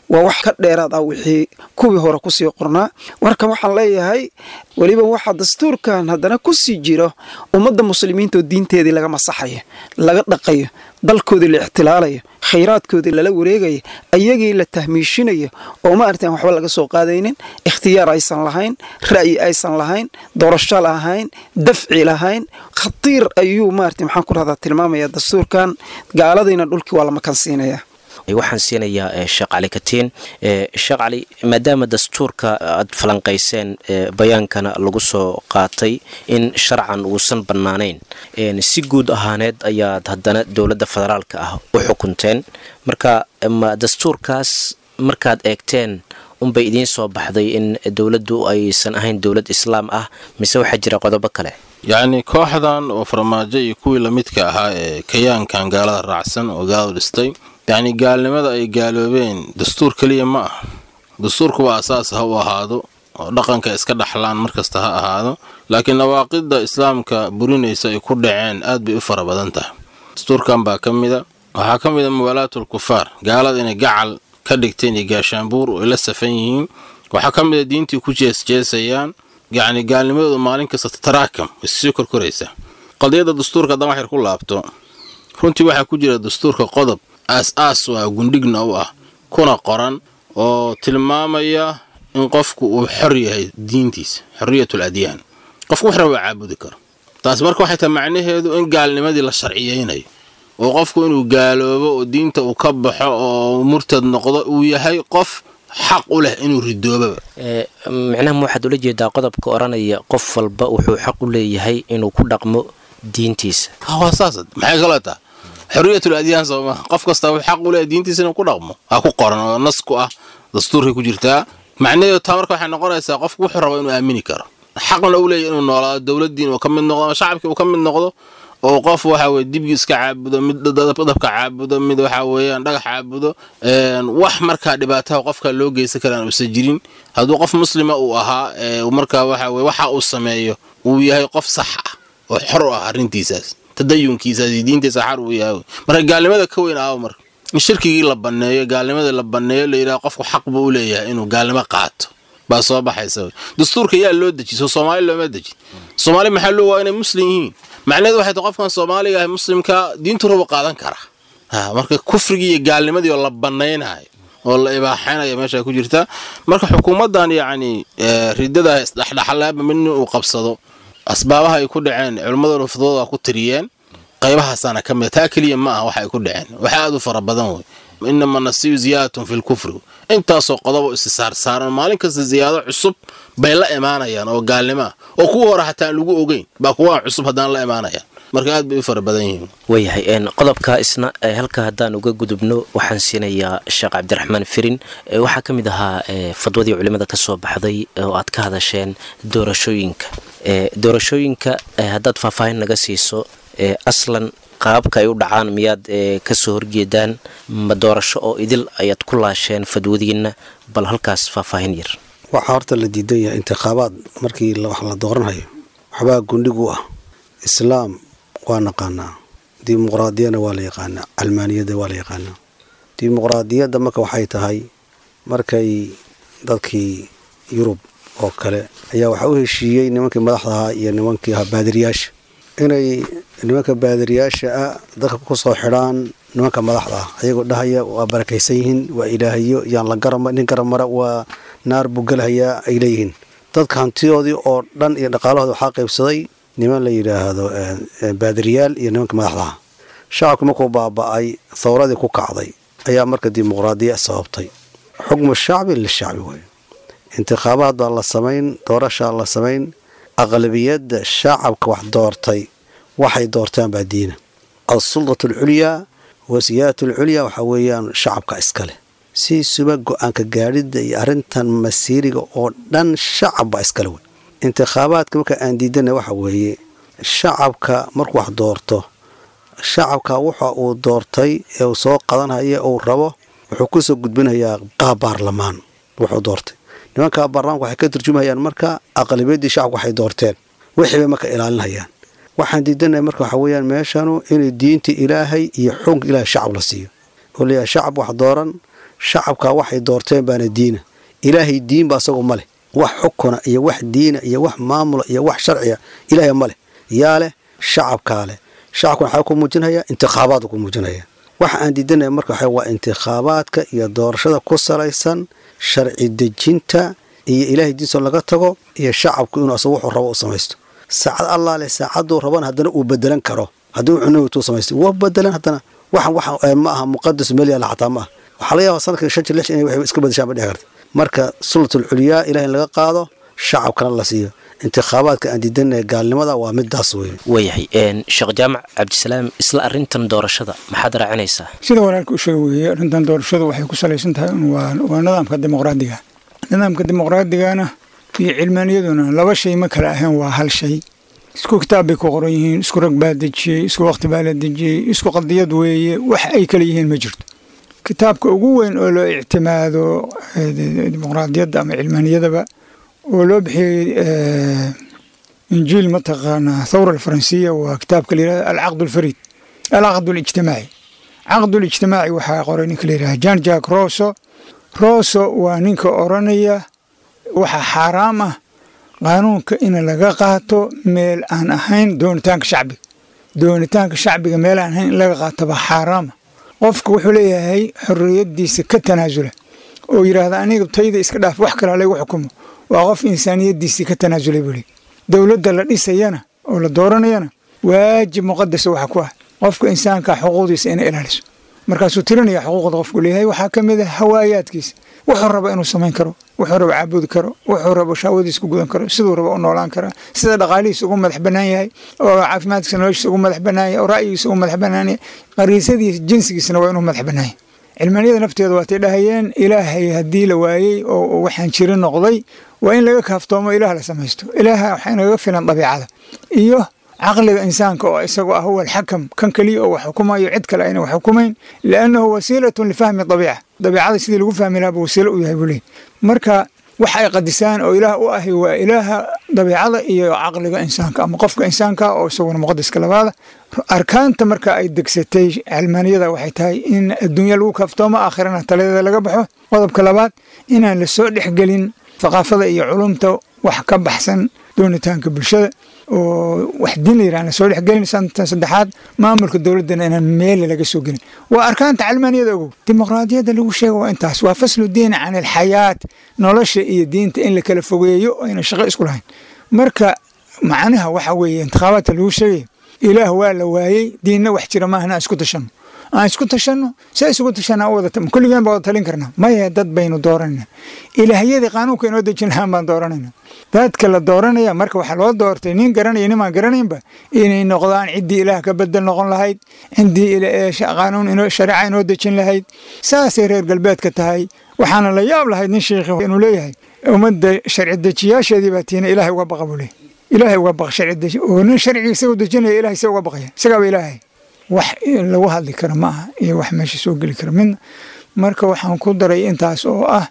waa wax ka dheeraad ah wixii kuwii hore kusii qornaa marka waxaan leeyahay weliba waxaa dastuurkan haddana kusii jiro ummadda muslimiinta oo diinteedii laga masaxayo laga dhaqayo dalkoodii la ixtilaalayo khayraadkoodii lala wareegayo ayagii la tahmiishinayo oo ma artaan waxba laga soo qaadaynin ikhtiyaar aysan lahayn ra'yi aysan lahayn doorasho lahayn dafci lahayn khatiir ayuu maarata maxaan ku rahdaa tilmaamaya dastuurkan gaaladiina dhulkii waa la makansiinaya waxaan siinayaa sheekh cali katiin sheekh cali maadaama dastuurka aad falanqayseen bayaankana lagu soo qaatay in sharcan uusan bannaanayn si guud ahaaneed ayaad haddana dowladda federaalka ah u xukunteen marka ma dastuurkaas markaad eegteen unbay idiin soo baxday in dowladdu aysan ahayn dowlad islaam ah mise waxaa jira qodobo kale yacni kooxdan oo farmaajo iyo kuwii lamidka ahaa ee kayaankan gaalada raacsan oo gaaladu dhistay yacni gaalnimada ay gaaloobeen dastuur keliya ma ah dastuurkuwa asaas ha u ahaado oo dhaqanka iska dhaxlaan markasta ha ahaado laakiin nawaaqidda islaamka burinaysa ay ku dhaceen aad bay u fara badan tahay dastuurkan baa ka mida waxaa ka mid a muwaalaatul kufaar gaalada inay gacal ka dhigteen iyo gaashaanbuur oo ay la safan yihiin waxaa ka mid a diintii ku jeesjeesayaan yacni gaalnimadooda maalin kasta taraakam issii korkoraysa qadiyadda dastuurka haddaan wax yar ku laabto runtii waxaa ku jira dastuurka qodob aas-aas u ah gundhigna u ah kuna qoran oo tilmaamaya in qofku uu xor yahay diintiisa xorriyatul adyaan qofku wax raba caabudi karo taasi marka waxay tahay macnaheedu in gaalnimadii la sharciyeynayo oo qofku inuu gaaloobo oo diinta uu ka baxo oo murtad noqdo uu yahay qof xaq u leh inuu ridoobaba micnaha ma waxaad ula jeedaa qodobka odhanaya qof walba wuxuu xaq u leeyahay inuu ku dhaqmo diintiisa waa saas maxay kaloo taa xorriyatul adyaan soo maha qof kasta uu xaq u leeyahay diintiisa inuu ku dhaqmo ha ku qoran oo nas ku ah dastuurkay ku jirtaa macnaheedu taa marka waxay noqonaysaa qofku wuxuu raba inuu aamini karo xaqna u leeyahy inuu noolaado dowladdiin uu ka mid noqdo ama shacabkii uu ka mid noqdo oo qof waxa weye dibgi iska caabudo mid dabka caabudo mid waxa weeyaan dhagax caabudo wax markaa dhibaataha qofka loo geysan karaan uusan jirin hadduu qof muslima uu ahaa markaa waxa weye waxa uu sameeyo uu yahay qof sax ah oo xor u ah arrintiisaas tadayunkiisaas iyo diintiisa xar uu yahay marka gaalnimada ka weyn aawo marka in shirkigii la banneeyo gaalnimadii la banneeyo la yidhaha qofku xaq buu u leeyahay inuu gaalnimo qaato baa soo baxaysa dastuurka yaa loo deji soo soomaali looma deji soomaali maxaa loo waa inay muslim yihiin macnaheedu waxay tahay qofkan soomaaliga ah muslimka diintu raba qaadan kara ha marka kufrigii iyo gaalnimadii oo la bannaynayo oo la ibaaxaynayo meesha ku jirta marka xukuumaddan yacni ridada isdhexdhexlaaba mid nin uu qabsado asbaabaha ay ku dhaceen culimmaduna fudooda ku tiriyeen qaybahaasana ka mida taa keliya ma aha waxa ay ku dhaceen waxa aad u fara badan wey inama nasiyu ziyaadatun fi lkufri intaasoo qodobo isi saarsaaran maalin kasta ziyaado cusub bay la imaanayaan oo gaalnimo ah oo kuwa hore hataa aan lagu ogeyn baa kuwa cusub haddana la imaanayaan marka aad bay u fara badan yihiin waayahay qodobka isna halka haddaan uga gudubno waxaan siinayaa sheekh cabdiraxmaan firin waxaa ka mid ahaa fadwadii culimada ka soo baxday oo aad ka hadasheen doorashooyinka doorashooyinka haddaad faahfaahin naga siiso aslan qaababka ay u dhacaan miyaad kasoo horjeedaan ma doorasho oo idil ayaad ku laasheen fadwadiinna bal halkaas faahfaahin yar waxaa horta la diidan yahay intikhaabaad markii wax la dooranhayo waxbaa gundhig u ah islaam waa naqaanaa dimuqraadiyana waa la yaqaanaa calmaaniyadda waa la yaqaanaa dimuqraadiyadda marka waxay tahay markay dadkii yurub oo kale ayaa waxaa u heshiiyey nimankii madaxda ahaa iyo nimankii ahaa baadiriyaasha inay nimanka baadiriyaasha ah dadka ku soo xidhaan nimanka madaxda ah ayagoo dhahaya waa barakaysan yihiin waa ilaahayo yaan la garama nin garamara waa naar buu gelhayaa ay leeyihiin dadka hantidoodii oo dhan iyo dhaqaalahooda waxaa qaybsaday niman la yidhaahdo baadiriyaal iyo nimanka madaxda ah shacabku markuu baaba'ay thawradii ku kacday ayaa marka dimuqraadiya sababtay xukmu shacbi lishacbi waay intikhaabaad baa la samayn doorashaa la samayn aqlabiyadda shacabka wax doortay waxay doortaan baa diina alsuldatu alculyaa wasiyaadatu alculyaa waxaa weeyaan shacabka iskaleh si suba go-aanka gaadhidda iyo arrintan masiiriga oo dhan shacab baa iskale wey intikhaabaadka marka aan diidana waxa weeye shacabka markuu wax doorto shacabka waxa uu doortay ee uu soo qadanhaya uu rabo wuxuu kusoo gudbinayaa qaab baarlamaan wuxuu doortay nimanka baarlamaanka waxay ka turjumayaan marka aqlabiyadii shacabka waxay doorteen wixii bay marka ilaalinhayaan waxaan diidanahay marka waxaa weeyaan meeshanu inay diinta ilaahay iyo xukunka ilaahay shacab la siiyo oo leeyahay shacab wax dooran shacabkaa waxay doorteen baana diina ilaahay diinba asagu ma leh wax xukuna iyo wax diina iyo wax maamula iyo wax sharciya ilaahay ma leh yaa leh shacabkaa leh shacabkuna waxaa ku muujinaya intikhaabaad ku muujinaya waxa aan diidanaya marka waxa waa intikhaabaadka iyo doorashada ku salaysan sharci dejinta iyo ilaahay diinso laga tago iyo shacabku inuu asagu wuxuu rabo u samaysto saacad allah leh saacaduu rabana haddana uu bedelan karo haddii uu cunowtuu samaysto waa bedelan haddana waxan waxa ma aha muqadas meel yaalla xataa ma aha waxaa laga yaabaa sanadkii shan jir lix inay waxay iska badashaan ba dhici karta marka sulatul culyaa ilaah in laga qaado shacabkana la siiyo intikhaabaadka aan diidanaya gaalnimada waa midaas weeye waayahay sheekh jaamac cabdisalaam isla arintan doorashada maxaad raacinaysaa sida walaalka u sheega weeye arrintan doorashadu waxay ku salaysan tahay un waa waa nidaamka dimuqraadiga nidaamka dimuqraadigana iyo cilmaaniyaduna laba shay ma kala ahayn waa hal shay isku kitaab bay ku qoran yihiin isku rag baa dejiyey isku waqti baa la dejiyey isku qadiyad weeye wax ay kala yihiin ma jirto kitaabka ugu weyn oo loo ictimaado dimuqraadiyadda ama cilmaaniyadaba oo loo bixiyey injiil mataqaanaa thawra alfaransiya waa kitaabka la yihahdo alcaqd alfariid alcaqd alijtimaaci caqd alijtimaaci waxaa qoray ninka la yidhaha jan jack roso roso waa ninka oranaya waxaa xaaraam ah qaanuunka in laga qaato meel aan ahayn doonitaanka shacbiga doonitaanka shacbiga meel aan ahayn in laga qaato baa xaaraama qofka wuxuu leeyahay xorriyadiisa ka tanaasula oo yidhaahda aniga tayda iska dhaaf wax kale laygu xukumo waa qof insaaniyadiisii ka tanaasulay buu leey dowladda la dhisayana oo la dooranayana waajib muqadasa waxa ku ah qofka insaanka xuquuqdiisa inay ilaaliso markaasuu tirinaya xuquuqda qofku leeyahay waxaa ka mid ah hawaayaadkiisa wuxuu raba inuu samayn karo wuxuu raba caabudi karo wuxuu raba shaawadiisa ku gudan karo siduu raba u noolaan karaa sida dhaqaalihiisa ugu madax bannaan yahay oo caafimaadkiisa noloshiisa ugu madax bannaan yahay oo ra'yigiisa ugu madax bannaan yahay qariisadiisa jinsigiisana waa inuu madax bannaan yahay cilmaaniyada nafteeda waatay dhahayeen ilaahay haddii la waayey oo waxaan jiri noqday waa in laga kaaftoomo ilaah la samaysto ilaaha waxaa inagaga filan dabiicada iyo caqliga insaanka oo isagu ah huwa alxakam kan keliya oo wax xukumayo cid kale ayna wax xukumayn liannahu wasiilatun lifahmi dabiica dabiicada sidii lagu fahmi lahaa buu wasiilo u yahay buu leey marka wax ay qadisaan oo ilaah u ahi waa ilaaha dabiicada iyo caqliga insaanka ama qofka insaanka oo isaguna muqadaska labaada arkaanta marka ay degsatay cilmaaniyada waxay tahay in adduunya lagu kaaftoomo aakhirana taladeeda laga baxo qodobka labaad inaan la soo dhexgelin thaqaafada iyo culumta wax ka baxsan doonitaanka bulshada oo wax diin la yirahna soo dhexgelin santan saddexaad maamulka dowladdana inaan meel laga soo gelin waa arkaanta cilmaaniyada ogow dimuqraadiyadda lagu sheega waa intaas waa faslu diin can alxayaat nolosha iyo diinta in la kala fogeeyo oo ayna shaqo isku lahayn marka macnaha waxa weeye intikhaabaadka lagu sheegaya ilaah waa la waayey diinna wax jira maahna aan isku tashanno aan isku tashanno see isugu tashanaa wada kulligeen baa wada talin karnaa maya dad baynu dooranayna ilaahyadii qaanuunka inoo dejin lahaan baan dooranayna dadka la dooranaya marka waxaa loo doortay nin garanaya nimaan garanaynba inay noqdaan ciddii ilaah ka bedel noqon lahayd ciddii qaanuun shareeca inoo dejin lahayd saasay reer galbeedka tahay waxaana la yaab lahayd nin sheikhi inuu leeyahay ummadda sharci dejiyaasheedii baa tiina ilaahay uga baqa buu leeyahy ilaahay uga baqa sharci deji oo nin sharciga isagoo dejinaya ilahay se uga baqaya isagaaba ilaahay wax lagu hadli karo ma aha iyo wax meesha soo geli kara midna marka waxaan ku daray intaas oo ah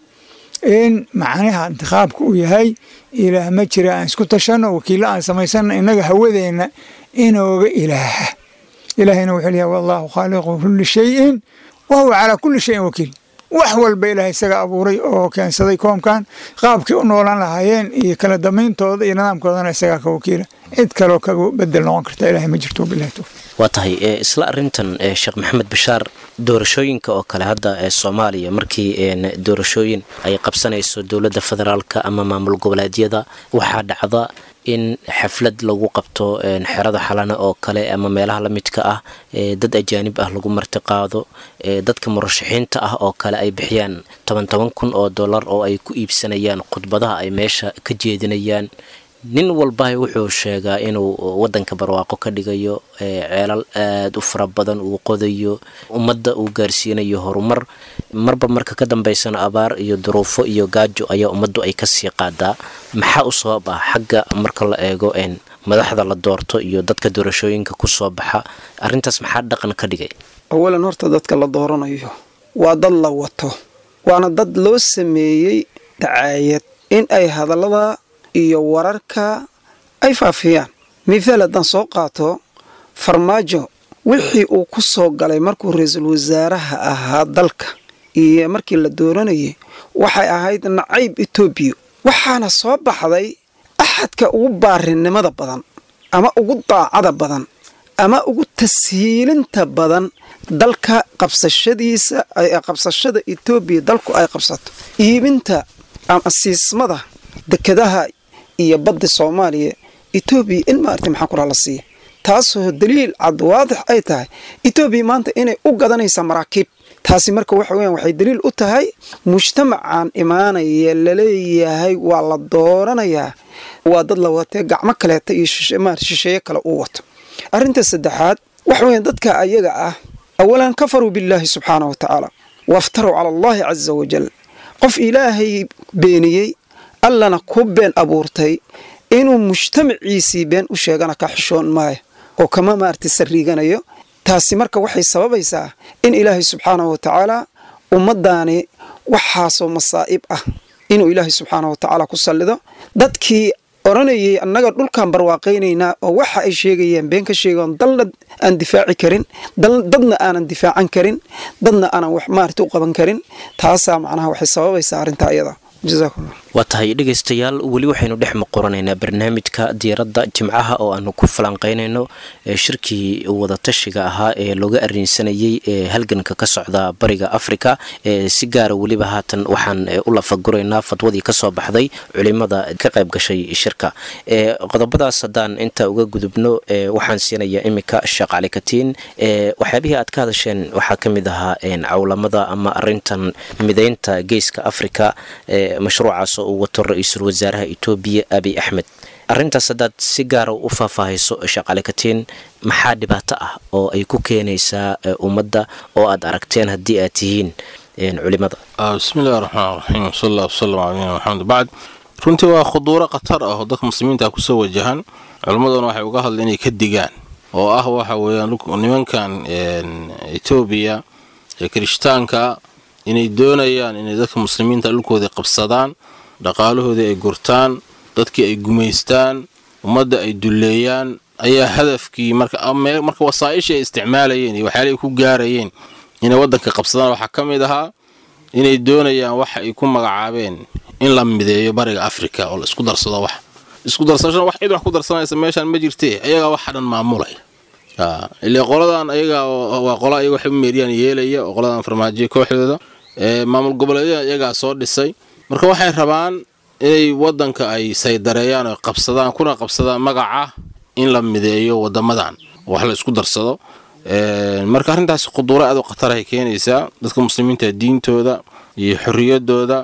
in macnaha intikhaabka uu yahay ilaah ma jira aan isku tashanno wakiillo aan samaysanno innaga hawadeenna inooga ilaaha ilaahayna wuxuu leeyahay wallaahu khaaliqu kulli shayin wa huwa calaa kulli shayin wakiil wax walba ilaahay isaga abuuray oo keensaday koomkan qaabkii u noolaan lahaayeen iyo kala dambayntooda iyo nidaamkoodana isagaa ka wakiila cid kaloo kaga bedel noqon karta ilahay ma jirto bilahi towfiq waa tahay isla arintan sheekh maxamed bashaar doorashooyinka oo kale hadda ee soomaaliya markii doorashooyin ay qabsanayso dowladda federaalka ama maamul goboleedyada waxaa dhacda in xaflad lagu qabto xerada xalana oo kale ama meelaha la midka ah dad ajaanib ah lagu martiqaado dadka murashaxiinta ah oo kale ay bixiyaan toban toban kun oo dollar oo ay ku iibsanayaan khudbadaha ay meesha ka jeedinayaan nin walbaha wuxuu sheegaa inuu wadanka barwaaqo ka dhigayo ceelal aada u fara badan uu qodayo ummadda uu gaarsiinayo horumar marba marka ka dambeysana abaar iyo duruufo iyo gaajo ayaa ummaddu ay kasii qaadaa maxaa u sabab ah xagga marka la eego madaxda la doorto iyo dadka doorashooyinka ku soo baxa arrintaas maxaa dhaqan ka dhigay awalan horta dadka la dooranayo waa dad la wato waana dad loo sameeyey dacaayad in ay hadallada iyo wararka ay faafiyaan mithaal haddaan soo qaato farmaajo wixii uu ku soo galay markuu ra-iisul wasaaraha ahaa dalka iyo markii la dooranayay waxay ahayd nacayb etoobiya waxaana soo baxday axadka ugu baarinimada badan ama ugu daacada badan ama ugu tashiilinta badan dalka qabsashadiisa qabsashada etoobiya dalku ay qabsato iibinta ama siismada dekadaha iyo badda soomaaliya etoobiya in maaragtay maxaa kuraa la siiya taasoo daliil cad waadix ay tahay etoobiya maanta inay u gadanaysa maraakiib taasi marka waxa weeyaan waxay daliil u tahay mujtamacan imaanaya laleeyahay waa la dooranayaa waa dad la watee gacmo kaleeta iyo shisheeye kale uu wato arrinta saddexaad waxa weeyaan dadka ayaga ah awalan kafaruu billaahi subxaana wa tacaala waftaruu cala allahi casa wajal qof ilaahay beeniyey allana ku been abuurtay inuu mujtamaciisii been u sheegana ka xishoon maayo oo kama maaragtay sariiganayo taasi marka waxay sababaysaa in ilaahay subxaanahu wa tacaala ummaddaani waxaasoo masaa'ib ah inuu ilaahay subxaanahu wa tacaala ku sallido dadkii odhanayay annaga dhulkaan barwaaqaynaynaa oo waxa ay sheegayaan been ka sheegaan dalna aan difaaci karin dadna aanan difaacan karin dadna aanan wax maarata u qaban karin taasaa macnaha waxay sababaysaa arrintaa iyada jazakumullah waa tahay dhegaystayaal weli waxaynu dhex muqoranaynaa barnaamijka diiradda jimcaha oo aanu ku falanqeynayno shirkii wadatashiga ahaa ee looga arinsanayey ee halganka ka socda bariga afrika si gaara weliba haatan waxaan u lafaguraynaa fadwadii kasoo baxday culimada ka qayb gashay shirka qodobadaas haddaan inta uga gudubno waxaan siinayaa iminka sheekh cali katiin waxyaabihii aad ka hadasheen waxaa ka mid ahaa cawlamada ama arintan mideynta geeska afrika mashruucaas oo uu wato ra-iisul wasaaraha etoobiya abiy axmed arintaas haddaad si gaara u faahfaahayso sheekh katiin maxaa dhibaato ah oo ay ku keenaysaa ummadda oo aad aragteen haddii aad tihiin culimada bismillahi raxmaan raxiim wsal allah wsalam cala nabina maxamed bacd runtii waa khuduuro khatar ah oo dadka muslimiinta kusoo wajahan culimmaduna waxay uga hadla inay ka digaan oo ah waxa weeyaan nimankan etoobiya ee kirishtaanka inay doonayaan inay dadka muslimiinta dhulkoodii qabsadaan dhaqaalahoodii ay gurtaan dadkii ay gumaystaan ummadda ay dulleeyaan ayaa hadafkii marka wasaa'ishii ay isticmaalayeen iyo waxyaala ay ku gaarayeen inay waddanka qabsadaan waxaa ka mid ahaa inay doonayaan waxa ay ku magacaabeen in la mideeyo bariga afrika oo la isku darsado wax isku darsashana wax cid wax ku darsanaysa meeshaan ma jirtee ayagaa waxa dhan maamulaya ile qoladan ayaga waa qola ayaga waxay u meeriyaan yeelaya oo qoladan farmaajiya kooxdooda maamul goboleedyada iyagaa soo dhisay marka waxay rabaan inay wadanka ay saydareeyaan oo qabsadaan kuna qabsadaan magaca in la mideeyo wadamadan wax la isku darsado marka arrintaas khuduuro aad u khatarahay keenaysaa dadka muslimiinta diintooda iyo xorriyadooda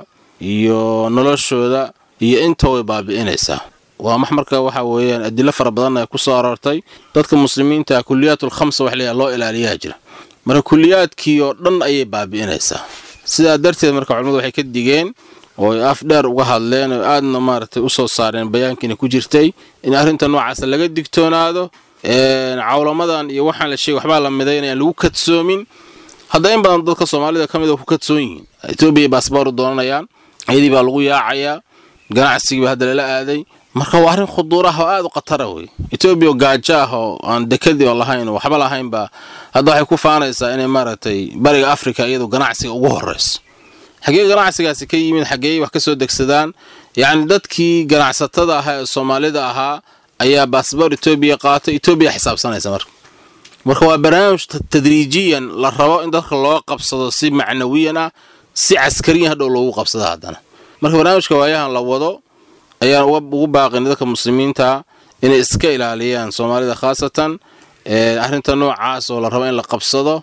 iyo noloshooda iyo inta way baabi'inaysaa waa max marka waxa weeyaan adilo fara badan ay ku soo aroortay dadka muslimiinta kuliyaatu lkhamsa wax leeyahay loo ilaaliyaa jira marka kuliyaadkii oo dhan ayay baabi'inaysaa sidaa darteed marka culimmadu waxay ka digeen oo ay af dheer uga hadleen oo aadna maaragtay u soo saareen bayaankiina ku jirtay in arrinta noocaas laga digtoonaado cawlamadan iyo waxaan la sheegay waxbaa la midaynayaan lagu kadsoomin hadda in badan dadka soomaalida ka mid a ku kadsoon yihiin etoobiya baasbooru doonanayaan ayadii baa lagu yaacayaa ganacsigiiba hadda lala aaday marka waa arrin khuduuraha oo aad u khatara wey etoobiya oo gaajo ah oo aan dekadii oo lahayn oo waxba lahaynba hadda waxay ku faanaysaa inay maaragtay bariga afrika iyadu ganacsiga ugu horrayso xaggee ganacsigaasi ka yimid xaggee wax ka soo degsadaan yacni dadkii ganacsatada ahaa ee soomaalida ahaa ayaa baasboor etoobiya qaatay etoobiya xisaabsanaysa marka marka waa barnaamij tadriijiyan la rabo in dadka loo qabsado si macnawiyan ah si caskariyan hadhow loogu qabsado haddana marka barnaamijka waayahan la wado ayaan ugu baaqin dadka muslimiinta inay iska ilaaliyaan soomaalida khaasatan arrinta noocaas oo la rabo in la qabsado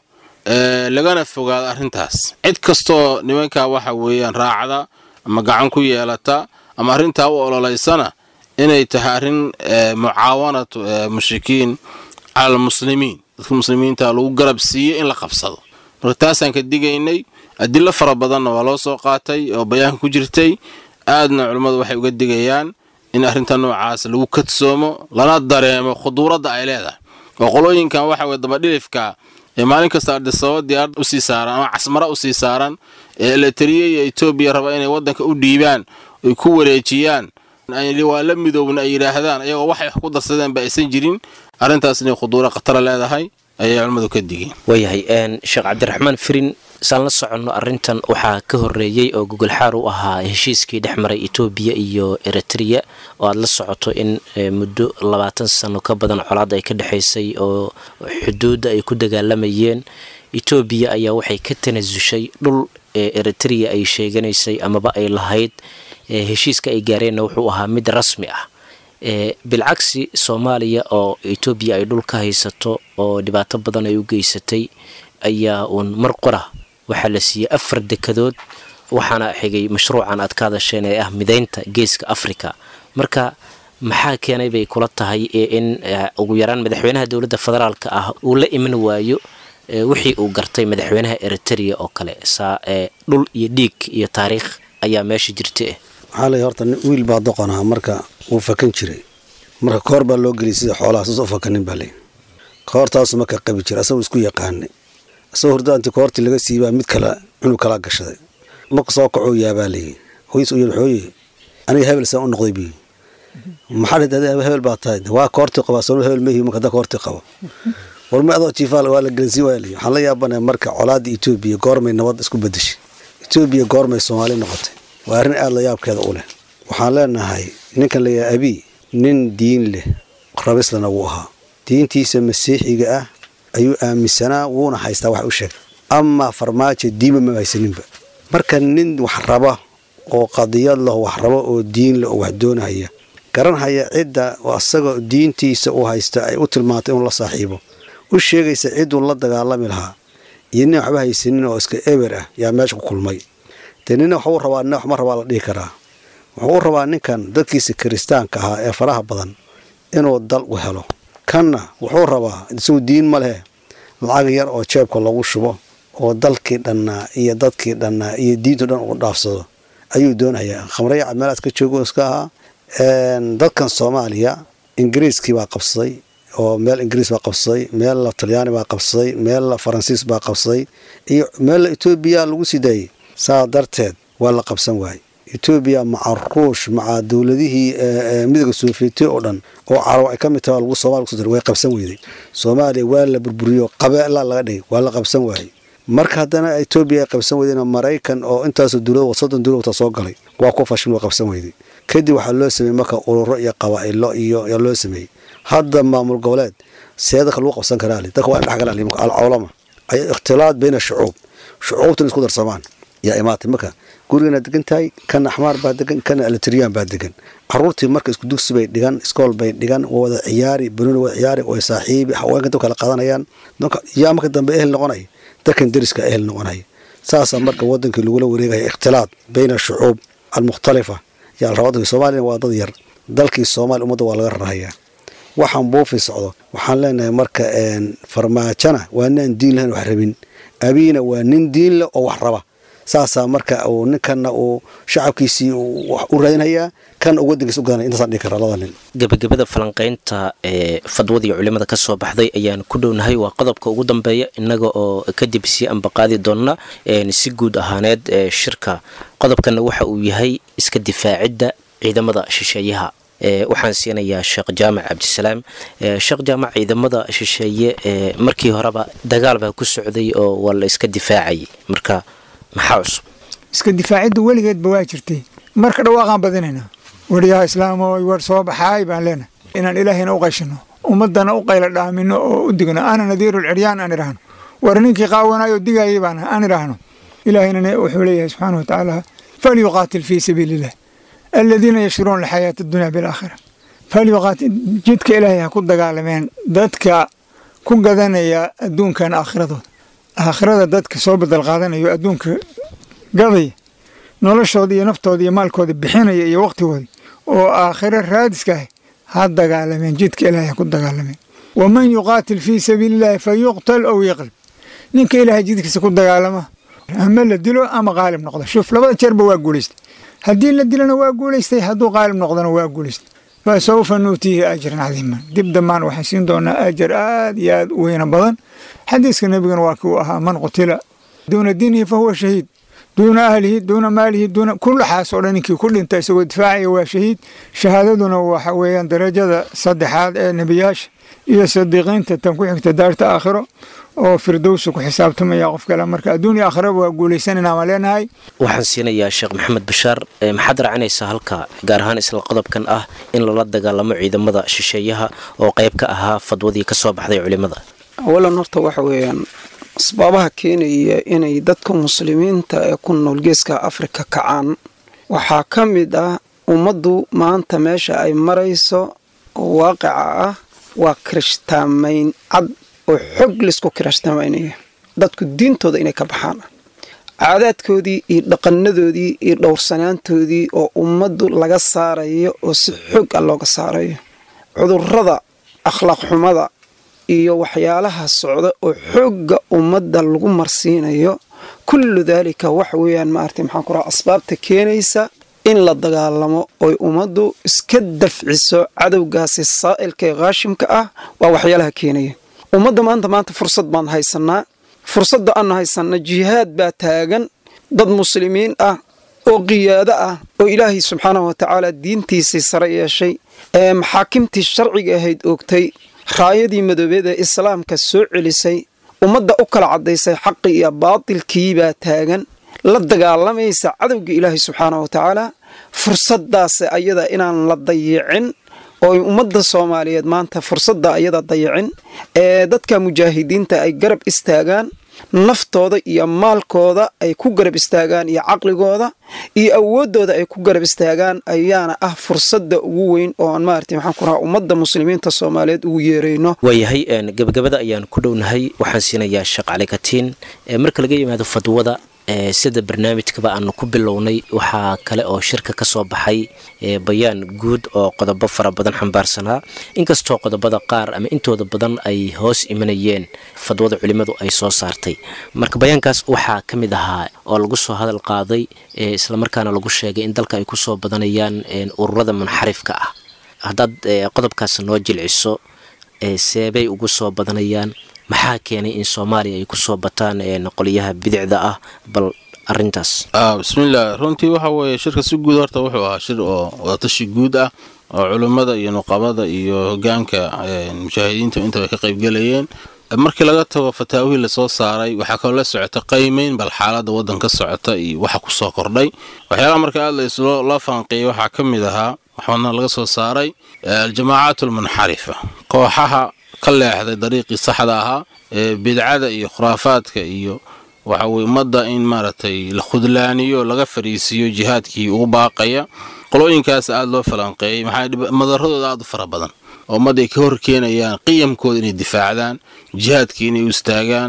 lagana fogaado arrintaas cid kastoo nimankaa waxa weeyaan raacda ama gacan ku yeelata ama arrintaa u ololaysana inay tahay arrin mucaawanatu mushrikiin cala almuslimiin dadka muslimiinta lagu garab siiyo in la qabsado marka taasaan ka digaynay adilo fara badanna waa loo soo qaatay oo bayaanka ku jirtay aadna culummadu waxay uga digayaan in arrinta noocaas lagu kadsoomo lana dareemo khuduuradda ay leedahay oo qolooyinkan waxa weye dabadhilifka ee maalin kasta ardisababa diyaarad usii saaran ama casmara usii saaran ee eleteriya iyo etoobiya raba inay waddanka u dhiibaan oy ku wareejiyaan waa la midoobna ay yidhaahdaan ayagoo waxay wax ku darsadeen ba aysan jirin arrintaas inay khuduuro khatara leedahay ayay culimmadu ka digeen waayahay sheekh cabdiraxmaan firin saan la soconno arintan waxaa ka horeeyey oo gogolxaar u ahaa heshiiskii dhex maray etoobiya iyo eritrea oo aada la socoto in muddo labaatan sano ka badan colaad ay ka dhexaysay oo xuduudda ay ku dagaalamayeen etoobiya ayaa waxay ka tanasushay dhul eritrea ay sheeganaysay amaba ay lahayd heshiiska ay gaareenna wuxuu ahaa mid rasmi ah bilcagsi soomaaliya oo etoobiya ay dhul ka haysato oo dhibaato badan ay u geysatay ayaa uun mar qora waxaa la siiyey afar dekadood waxaana xigay mashruucan aad ka hadasheen ee ah mideynta geeska africa marka maxaa keenay bay kula tahay in ugu yaraan madaxweynaha dowladda federaalka ah uu la iman waayo wixii uu gartay madaxweynaha eritrea oo kale saa dhul iyo dhiig iyo taariikh ayaa meesha jirta waxaa lay horta wiil baa doqonaha marka wuu fakan jiray marka koor baa loo geliyay sida xoolaha suusa u fakanin baa lay koortaasu marka qabi jira asagoo isku yaqaanay asagoo horda inti koortii laga siibaa mid kale cunug kalaa gashaday marka soo kacoo yaabaa layii hoys u yidhi xooye aniga hebel saan u noqday bi maxaa dhid hebel baa tahay waa koortii qabaa soo hebel mehi marka hadda koortii qabo warma adoo jiifaal waa la gelinsiin waaya layi waxaan la yaabanaya marka colaadda etoobiya goormay nabad isku bedeshay etoobiya goormay soomaali noqotay waa arrin aada la yaabkeeda u leh waxaan leenahay ninkan layahay abii nin diin leh rabislana wuu ahaa diintiisa masiixiga ah ayuu aaminsanaa wuuna haystaa wax u sheeg amaa farmaajo diima ma haysaninba marka nin wax raba oo qadiyad leh wax raba oo diin leh oo wax doonahaya garanhaya cidda asagoo diintiisa uu haysta ay u tilmaantay inuu la saaxiibo u sheegaysa cidduu la dagaalami lahaa iyo nin waxba haysanin oo iska eber ah yaa meesha ku kulmay dee nina waxuu rabaa nina waxma rabaa la dhihi karaa wuxuu u rabaa ninkan dadkiisa kiristaanka ahaa ee faraha badan inuu dal u helo kanna wuxuu rabaa isagu diin ma leh lacag yar oo jeebka lagu shubo oo dalkii dhannaa iyo dadkii dhannaa iyo diintu dhan uu dhaafsado ayuu doonayaa khamrayaca meelaas ka joogo iska ahaa dadkan soomaaliya ingiriiskii baa qabsaday oo meel ingiriis baa qabsaday meel talyaani baa qabsaday meel faransiis baa qabsaday iyo meel etoobiya lagu sii daayey saa darteed waa la qabsan waayey etoobiya maca ruush maca dowladihii midooda soofiyeti oo dhan oo carab ay ka mid taha lagu somalia kuso way qabsan weyday soomaaliya waa la burburiyo qabeelaa laga dhigay waa la qabsan waayey marka haddana etoobiya ay qabsan weydayna maraykan oo intaasoo dowlad soddon dowlad wata soo galay waa ku fashin waa qabsan weyday kadib waxaa loo sameeyey marka ururo iyo qabaa'ilo iyo yaa loo sameeyey hadda maamul goboleed see dadka lagu qabsan karaa dadka waa in dhexgalaa alcawlama ay ikhtilaad bayna shucuub shucuubtan isku darsamaan yaa imaatay marka gurigana degan tahay kana axmaar baa degan kana alitriyaan baa degan caruurtii marka isku dugsi bay dhigan iskool bay dhigan waa wada ciyaari banuuni wada ciyaari way saaxiibi haweenka dab kala qaadanayaan yaa marka dambe ehel noqonaya dadkan deriska ehel noqonaya saasaa marka wadankii lagula wareegaya ikhtilaad bayna shucuub almukhtalifa yaa rabaa soomaaliyana waa dad yar dalkii soomaaliya ummadda waa laga rarahayaa waxaan buufi socdo waxaan leenahay marka farmaajana waa ninaan diin lahayn wax rabin abiina waa nin diin leh oo wax raba saasaa marka uu ninkanna uu shacabkiisii wax u raadinhayaa kan uu wadankiisa u gadanaya intaasaan dhihi karaa labada nin gebagabada falanqaynta ee fadwadii culimada ka soo baxday ayaan ku dhownahay waa qodobka ugu dambeeya innaga oo kadib sii ambaqaadi doonna si guud ahaaneed ee shirka qodobkana waxa uu yahay iska difaacidda ciidamada shisheeyaha waxaan siinayaa sheekh jaamac cabdisalaam sheekh jaamac ciidamada shisheeye markii horeba dagaal baa ku socday oo waa la iska difaacayay marka maxaa cusub iska difaaciddu weligeedba waa jirtay marka dhawaaqaan badinaynaa weliyaha islaamo war soo baxaay baan leenahay inaan ilaahayna u qayshino ummadana u qayla dhaamino oo u digno ana nadiirul ciryaan aan idhaahno war ninkii qaawanaayoo digayay baan aan idhaahno ilaahayna wuxuu leeyahay subxaana wa tacaala falyuqaatil fii sabiili illah aladiina yashruuna alxayaata addunya bilaakhira falyuqaatil jidka ilaahay ha ku dagaalameen dadka ku gadanaya adduunkan aakhiradood aakhirada dadka soo badal qaadanayo adduunka gadaya noloshooda iyo naftooda iyo maalkooda bixinaya iyo waqtigooda oo aakhiro raadiska ah ha dagaalameen jidka ilaahay ha ku dagaalameen waman yuqaatil fii sabiili illaahi fa yuqtal ow yaqlib ninka ilaahay jidkiisa ku dagaalama ama la dilo ama qaalib noqdo shuf labada jeerba waa guulaystay haddii la dilana waa guulaystay hadduu qaalib noqdona waa guulaystay fa sawfa nuutiihi ajran cadiiman dib dambaan waxaan siin doonaa ajar aad iyo aad u weyna badan xadiiska nebigana waa kii uu ahaa man qutila duuna diinihi fa huwa shahiid duuna ahlihi duuna maalihi duuna kullaxaas oo dhan ninkii ku dhinta isagoo difaacaya waa shahiid shahaadaduna waxa weeyaan darajada saddexaad ee nebiyaasha iyo sadiiqiinta tan ku xigta daarta aakhiro oo firdowsa ku xisaabtamaya qof kale marka adduun iyo aakhiraba waa guulaysanayna ma leenahay waxaan siinayaa sheekh maxamed bashaar maxaad raacinaysaa halka gaar ahaan isla qodobkan ah in lala dagaalamo ciidamada shisheeyaha oo qayb ka ahaa fadwadii ka soo baxday culimmada awalan horta waxa weeyaan asbaabaha keenaya inay dadka muslimiinta ee ku nool geeska afrika kacaan waxaa ka mid ah ummaddu maanta meesha ay marayso oo waaqica ah waa kirishtaamayn cad oo xog laysku kirishtaamaynaya dadku diintooda inay ka baxaan caadaadkoodii iyo dhaqanadoodii iyo dhowrsanaantoodii oo ummaddu laga saarayo oo si xog ah looga saarayo cudurrada akhlaaq xumada iyo waxyaalaha socda oo xoogga ummadda lagu marsiinayo kullu daalika waxa weeyaan maaragtay maxaan ku raha asbaabta keenaysa in la dagaalamo oy ummaddu iska dafciso cadowgaasi saa'ilka ee khaashimka ah waa waxyaalaha keenaya ummadda maanta maanta fursad baan haysanaa fursadda aanu haysanna jihaad baa taagan dad muslimiin ah oo qiyaado ah oo ilaahay subxaanahu watacaala diintiisii sare yeeshay ee maxaakimtii sharciga ahayd oogtay raayadii madoobeed ee islaamka soo celisay ummadda u kala caddaysay xaqii iyo baatilkii baa taagan la dagaalamaysa cadowga ilaahay subxaanahu watacaala fursaddaas ayada inaan la dayicin oo ummadda soomaaliyeed maanta fursadda ayada dayicin ee dadka mujaahidiinta ay garab istaagaan naftooda iyo maalkooda ay ku garab istaagaan iyo caqligooda iyo awooddooda ay ku garab istaagaan ayaana ah fursadda ugu weyn oo aan maarata maxaan ku rahaa ummadda muslimiinta soomaaliyeed ugu yeerayno waayahay gabagabada ayaan ku dhownahay waxaan siinayaa sheekh cali katiin marka laga yimaado fadwada sida barnaamijkaba aanu ku bilownay waxaa kale oo shirka ka soo baxay bayaan guud oo qodobo fara badan xambaarsanaa inkastoo qodobada qaar ama intooda badan ay hoos imanayeen fadwada culimmadu ay soo saartay marka bayaankaas waxaa ka mid ahaa oo lagu soo hadal qaaday islamarkaana lagu sheegay in dalka ay kusoo badanayaan ururada munxarifka ah haddaad qodobkaas noo jilciso seebay ugu soo badanayaan maxaa keenay in soomaaliya ay kusoo bataan qolyaha bidicda ah bal arintaas bismillaah runtii waxa weeye shirka si guud horta wuxuu ahaa shir oo wadatashi guud ah oo culummada iyo nuqabada iyo hogaanka mujaahidiinta intaba ka qaybgelayeen markii laga tago fataawihii lasoo saaray waxaa kaloo la socota qaymeyn bal xaalada wadanka socota iyo waxa kusoo kordhay waxyaalaha marka aad loo faanqeeyay waxaa ka mid ahaa waxaana laga soo saaray aljamaacaat almunxarifa kooxaha ka leexday dariiqii saxda ahaa ee bidcada iyo khuraafaadka iyo waxa weye ummadda in maaragtay la khudlaaniyo laga fariisiiyo jihaadkii ugu baaqaya qolooyinkaas aada loo falanqeeyey maxaa madaradooda aada u fara badan oo ummadda ay ka hor keenayaan qiyamkooda inay difaacdaan jihaadkii inay u istaagaan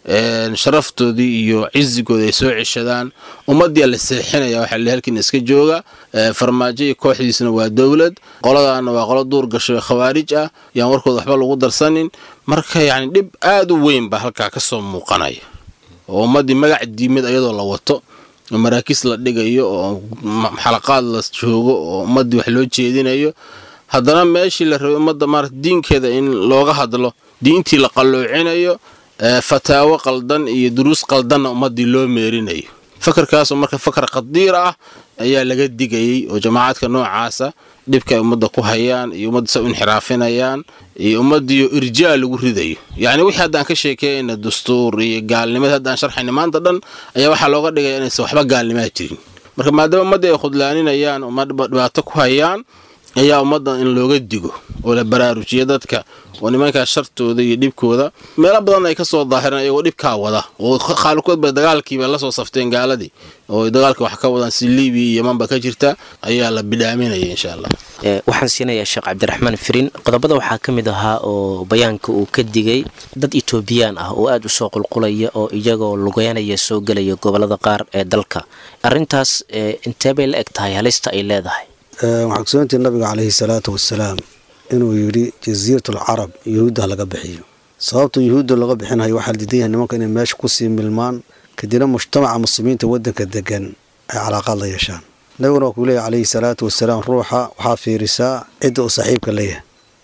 sharaftoodii iyo cizigooda ay soo ceshadaan ummaddiia la seexinaya waxaa la halkiina iska jooga farmaajo iyo kooxdiisna waa dowlad qoladaana waa qolo duur gasho khawaarij ah yaan warkooda waxba lagu darsanin marka yacni dhib aada u weyn baa halkaa ka soo muuqanaya oo ummaddii magac diimad iyadoo la wato oo maraakiis la dhigayo oo xalaqaad la joogo oo ummaddii wax loo jeedinayo haddana meeshii la rabay ummadda maarata diinkeeda in looga hadlo diintii la qalloocinayo fataawo qaldan iyo duruus qaldanna ummaddii loo meerinayo fakarkaasoo marka fakar khadiir ah ayaa laga digayey oo jamaacaadka noocaasa dhibka ay ummadda ku hayaan iyo ummadda sa u inxiraafinayaan iyo ummaddiiyo irjaa lagu ridayo yacni wixii haddaan ka sheekeyna dastuur iyo gaalnimad haddaan sharxayna maanta dhan ayaa waxaa looga dhigaya inaysan waxba gaalnimaa jirin marka maadaama ummaddii ay khudlaaninayaan uma dhibaato ku hayaan ayaa ummaddan in looga digo oo la baraarujiyo dadka oo nimankaa shartooda iyo dhibkooda meelo badan ay ka soo daahireen ayagoo dhibkaa wada oo khaalikood bay dagaalkiiba la soo safteen gaaladii oo dagaalka wax ka wadaan si libiya iyo yemanba ka jirta ayaa la bidhaaminaya insha allah waxaan siinayaa sheekh cabdiraxmaan firin qodobada waxaa ka mid ahaa oo bayaanka uu ka digay dad etoobiyaan ah oo aada u soo qulqulaya oo iyagoo lugeynaya soo gelaya gobolada qaar ee dalka arintaas intee bay la eg tahay halista ay leedahay waxaa kusugantii nabiga caleyhi salaatu wasalaam inuu yidhi jasiiratul carab yuhuudda laga bixiyo sababta yuhuudda laga bixinayo waxaa la diidan yahay nimanka inay meesha kusii milmaan kadibna mujtamaca muslimiinta waddanka degan ay calaaqaad la yeeshaan nabiguna waa kuu leeyahy caleyhi salaatu wasalaam ruuxa waxaa fiirisaa cidda uu saaxiibka leeyahay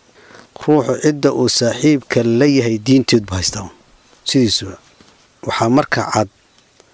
ruuxu cidda uu saaxiibka la yahay diinteed bu haystaa sidiisuba waxaa marka cad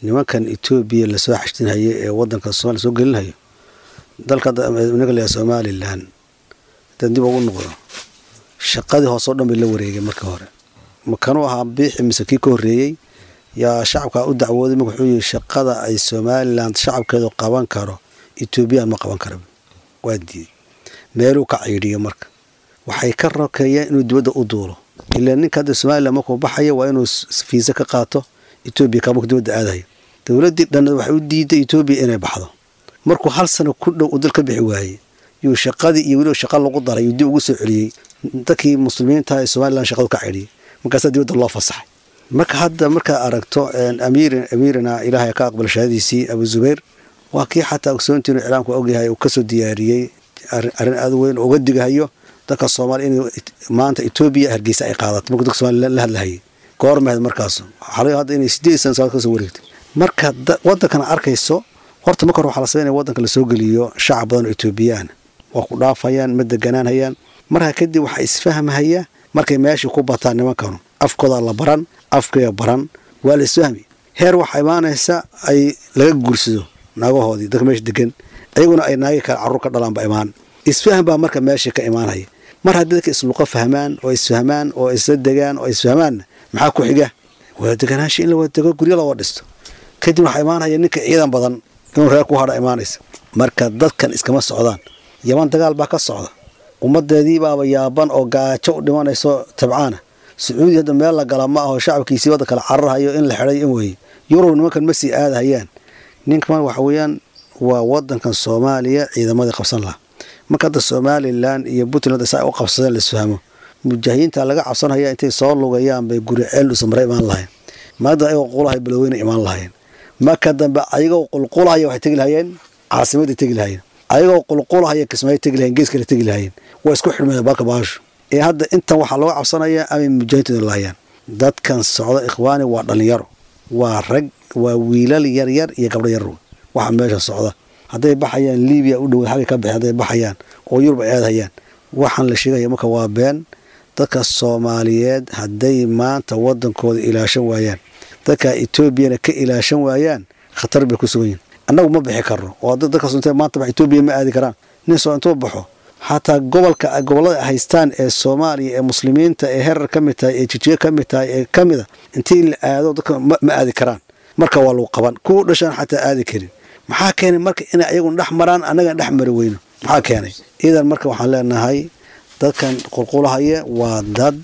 nimankan etoobiya lasoo xashtinhayo ee wadanka somalia soo gelinhayo dalka naga leeyahay somalilan haddaan dib ugu noqdo shaqadii hoose oo dhan bay la wareegay markii hore makanuu ahaa biixi mise kii ka horreeyey yaa shacabka u dacwooday marka wuxuu yihi shaqada ay somalilan shacabkeedu qaban karo etoobiyaan ma qaban kara waa diiday meeluu ka ciidhiyo marka waxay ka rokeeyeen inuu dibadda u duulo ilaa ninka hadda somalilan markuu baxayo waa inuu fiisa ka qaato etoobiya ka markuu dibadda aadayo dowladdii dhanad waxay u diiday etoobiya inay baxdo markuu hal sano ku dhow uu dal ka bixi waayey yuu shaqadii iyo weliba shaqa lagu daray yuu dib ugu soo celiyey dadkii muslimiinta ee somalilan shaqadu ka cidhiyay markaasaa dibadda loo fasaxay marka hadda markaad aragto amiirin amiirina ilaahay ka aqbal shahadiisii abu zubayr waa kii xataa ogsoontiinu iclaamku ogyahay uu kasoo diyaariyey arrin aad weyn uga digahayo dadka soomaaliya in maanta etoobiya hargeysa ay qaadato markuu dadka somalia la hadlahayay goormahed markaas waxaa hadda inay sideed sana sanaad kasoo wareegtay marka wadankana arkayso horta marka hore waxaa la sameynaya wadanka lasoo geliyo shacab badan oo etoobiyaan waa ku dhaafayaan ma deganaanhayaan markaa kadib waxaa isfahmahaya markay meeshii ku bataan nimankanu afkooda la baran afkaya baran waa la isfahmi heer waxaa imaanaysa ay laga guursado naagahoodii dadka meesha degan ayaguna ay naagi kale carruur ka dhalaanba imaan isfahm baa marka meeshii ka imaanaya mar haddii dadka isluqo fahmaan oo isfahmaan oo isla degaan oo isfahmaanna maxaa ku xiga waa deganaansha in la wadego guryo loo dhisto kadib waxaa imaanaya ninka ciidan badan inuu reer ku hadha imaanaysa marka dadkan iskama socdaan yaman dagaal baa ka socda ummadeedii baaba yaaban oo gaajo u dhimanayso tabcaana sacuudi hadda meel la gala ma aho shacabkiisii wadda kale cararhayo in la xidhay in weeye yurub nimankan ma sii aadahayaan ninkan waxa weeyaan waa wadankan soomaaliya ciidamadii qabsan lahaa marka hadda somalilan iyo puntland saa u qabsadeen laisfahmo mujaahidiinta laga cabsanaya intay soo lugayaan bay guri ceel dhusamare imaan lahayn maada ayagoo qulahay baloweyna imaan lahayn marka dambe ayagoo qulqulahaya waxay tegi lahayeen caasimaday tegi lahayeen ayagoo qulqulahaya kismaayo tegi lahayen gees kale tegi lahayeen waa isku xidhmeen baalka baashu ee hadda intan waxaa looga cabsanayaa amay mujaahidiintu lahayaan dadkan socda ikhwaani waa dhalinyaro waa rag waa wiilal yaryar iyo gabdho yar waxa meesha socda hadday baxayaan libiya u dhowa xagay ka baxeen hadday baxayaan oo yurub ay aadhayaan waxaan la sheegaya marka waa been dadka soomaaliyeed hadday maanta wadankooda ilaashan waayaan dadka etoobiyana ka ilaashan waayaan khatar bay ku sugan yihin annagu ma bixi karno oo dadkaas intay maanta bax etoobiya ma aadi karaan nin soo intuu baxo xataa gobolka gobollada haystaan ee soomaaliya ee muslimiinta ee herar ka mid tahay ee jijiga ka mid tahay ee ka mida intii la aado dadka ma aadi karaan marka waa lagu qaban kuwa dhashaan xataa aadi karin maxaa keenay marka inay ayaguna dhex maraan annagan dhex mari weyno maxaa keenay idan marka waxaan leenahay dadkan qulqulahaya waa dad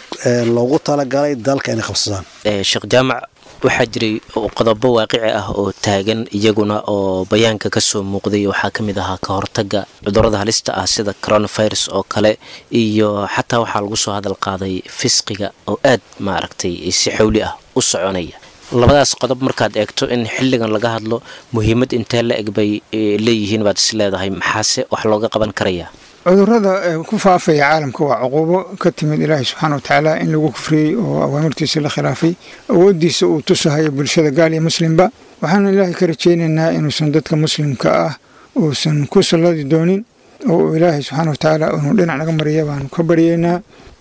loogu talagalay dalka inay qabsadaan sheekh jaamac waxaa jiray qodobo waaqici ah oo taagan iyaguna oo bayaanka kasoo muuqday waxaa ka mid ahaa ka hortaga cudurada halista ah sida coronavirus oo kale iyo xataa waxaa lagu soo hadal qaaday fisqiga oo aad maaragtay si xawli ah u soconaya labadaas qodob markaad eegto in xilligan laga hadlo muhiimad intee la eg bay leeyihiin baad is leedahay maxaase wax looga qaban karayaa cudurada ku faafaya caalamka waa cuquubo ka timid ilaahay subxaana watacaala in lagu kufriyey oo awaamirtiisa la khilaafay awooddiisa uu tusahayo bulshada gaal iyo muslimba waxaanu ilaahay ka rajaynaynaa inuusan dadka muslimka ah uusan ku salladi doonin oo uu ilaahay subxaana watacaala inuu dhinac naga mariya baanu ka baryaynaa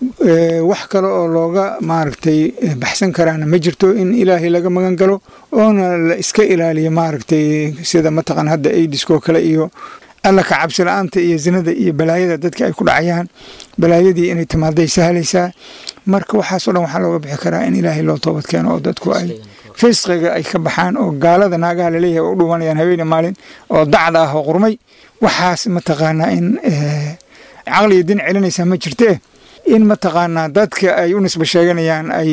wax kale oo looga maaragtay baxsan karaana ma jirto in ilaahay laga magan galo oona la iska ilaaliyo maaragtay sida mataqan hadda aidiskoo kale iyo alla ka cabsi la-aanta iyo zinada iyo balaayada dadka ay ku dhacayaan balaayadii inay timaaday sahlaysaa marka waxaasoo dhan waxaa looga bixi karaa in ilaahay loo toobad keeno oo dadku ay fisqiga ay ka baxaan oo gaalada naagaha laleeyahay u dhuwanayaan habeene maalin oo dacda ah oo qurmay waxaas mataqaanaa in caqliga din celinaysaa ma jirtee in mataqaanaa dadka ay u nisba sheeganayaan ay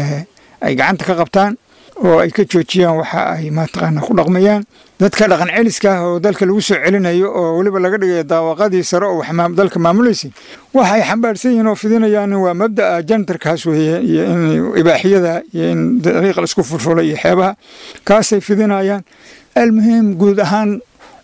ay gacanta ka qabtaan oo ay ka joojiyaan waxa ay mataqaanaa ku dhaqmayaan dadka dhaqan celiska ah oo dalka lagu soo celinayo oo weliba laga dhigayo daawaqadii sare oo wax dalka maamulaysa waxa ay xambaarsan yihiin oo fidinayaan waa mabda'a jantarkaas weeye iyo in ibaaxiyada iyo in dariiqa laisku furfulay iyo xeebaha kaasay fidinayaan almuhiim guud ahaan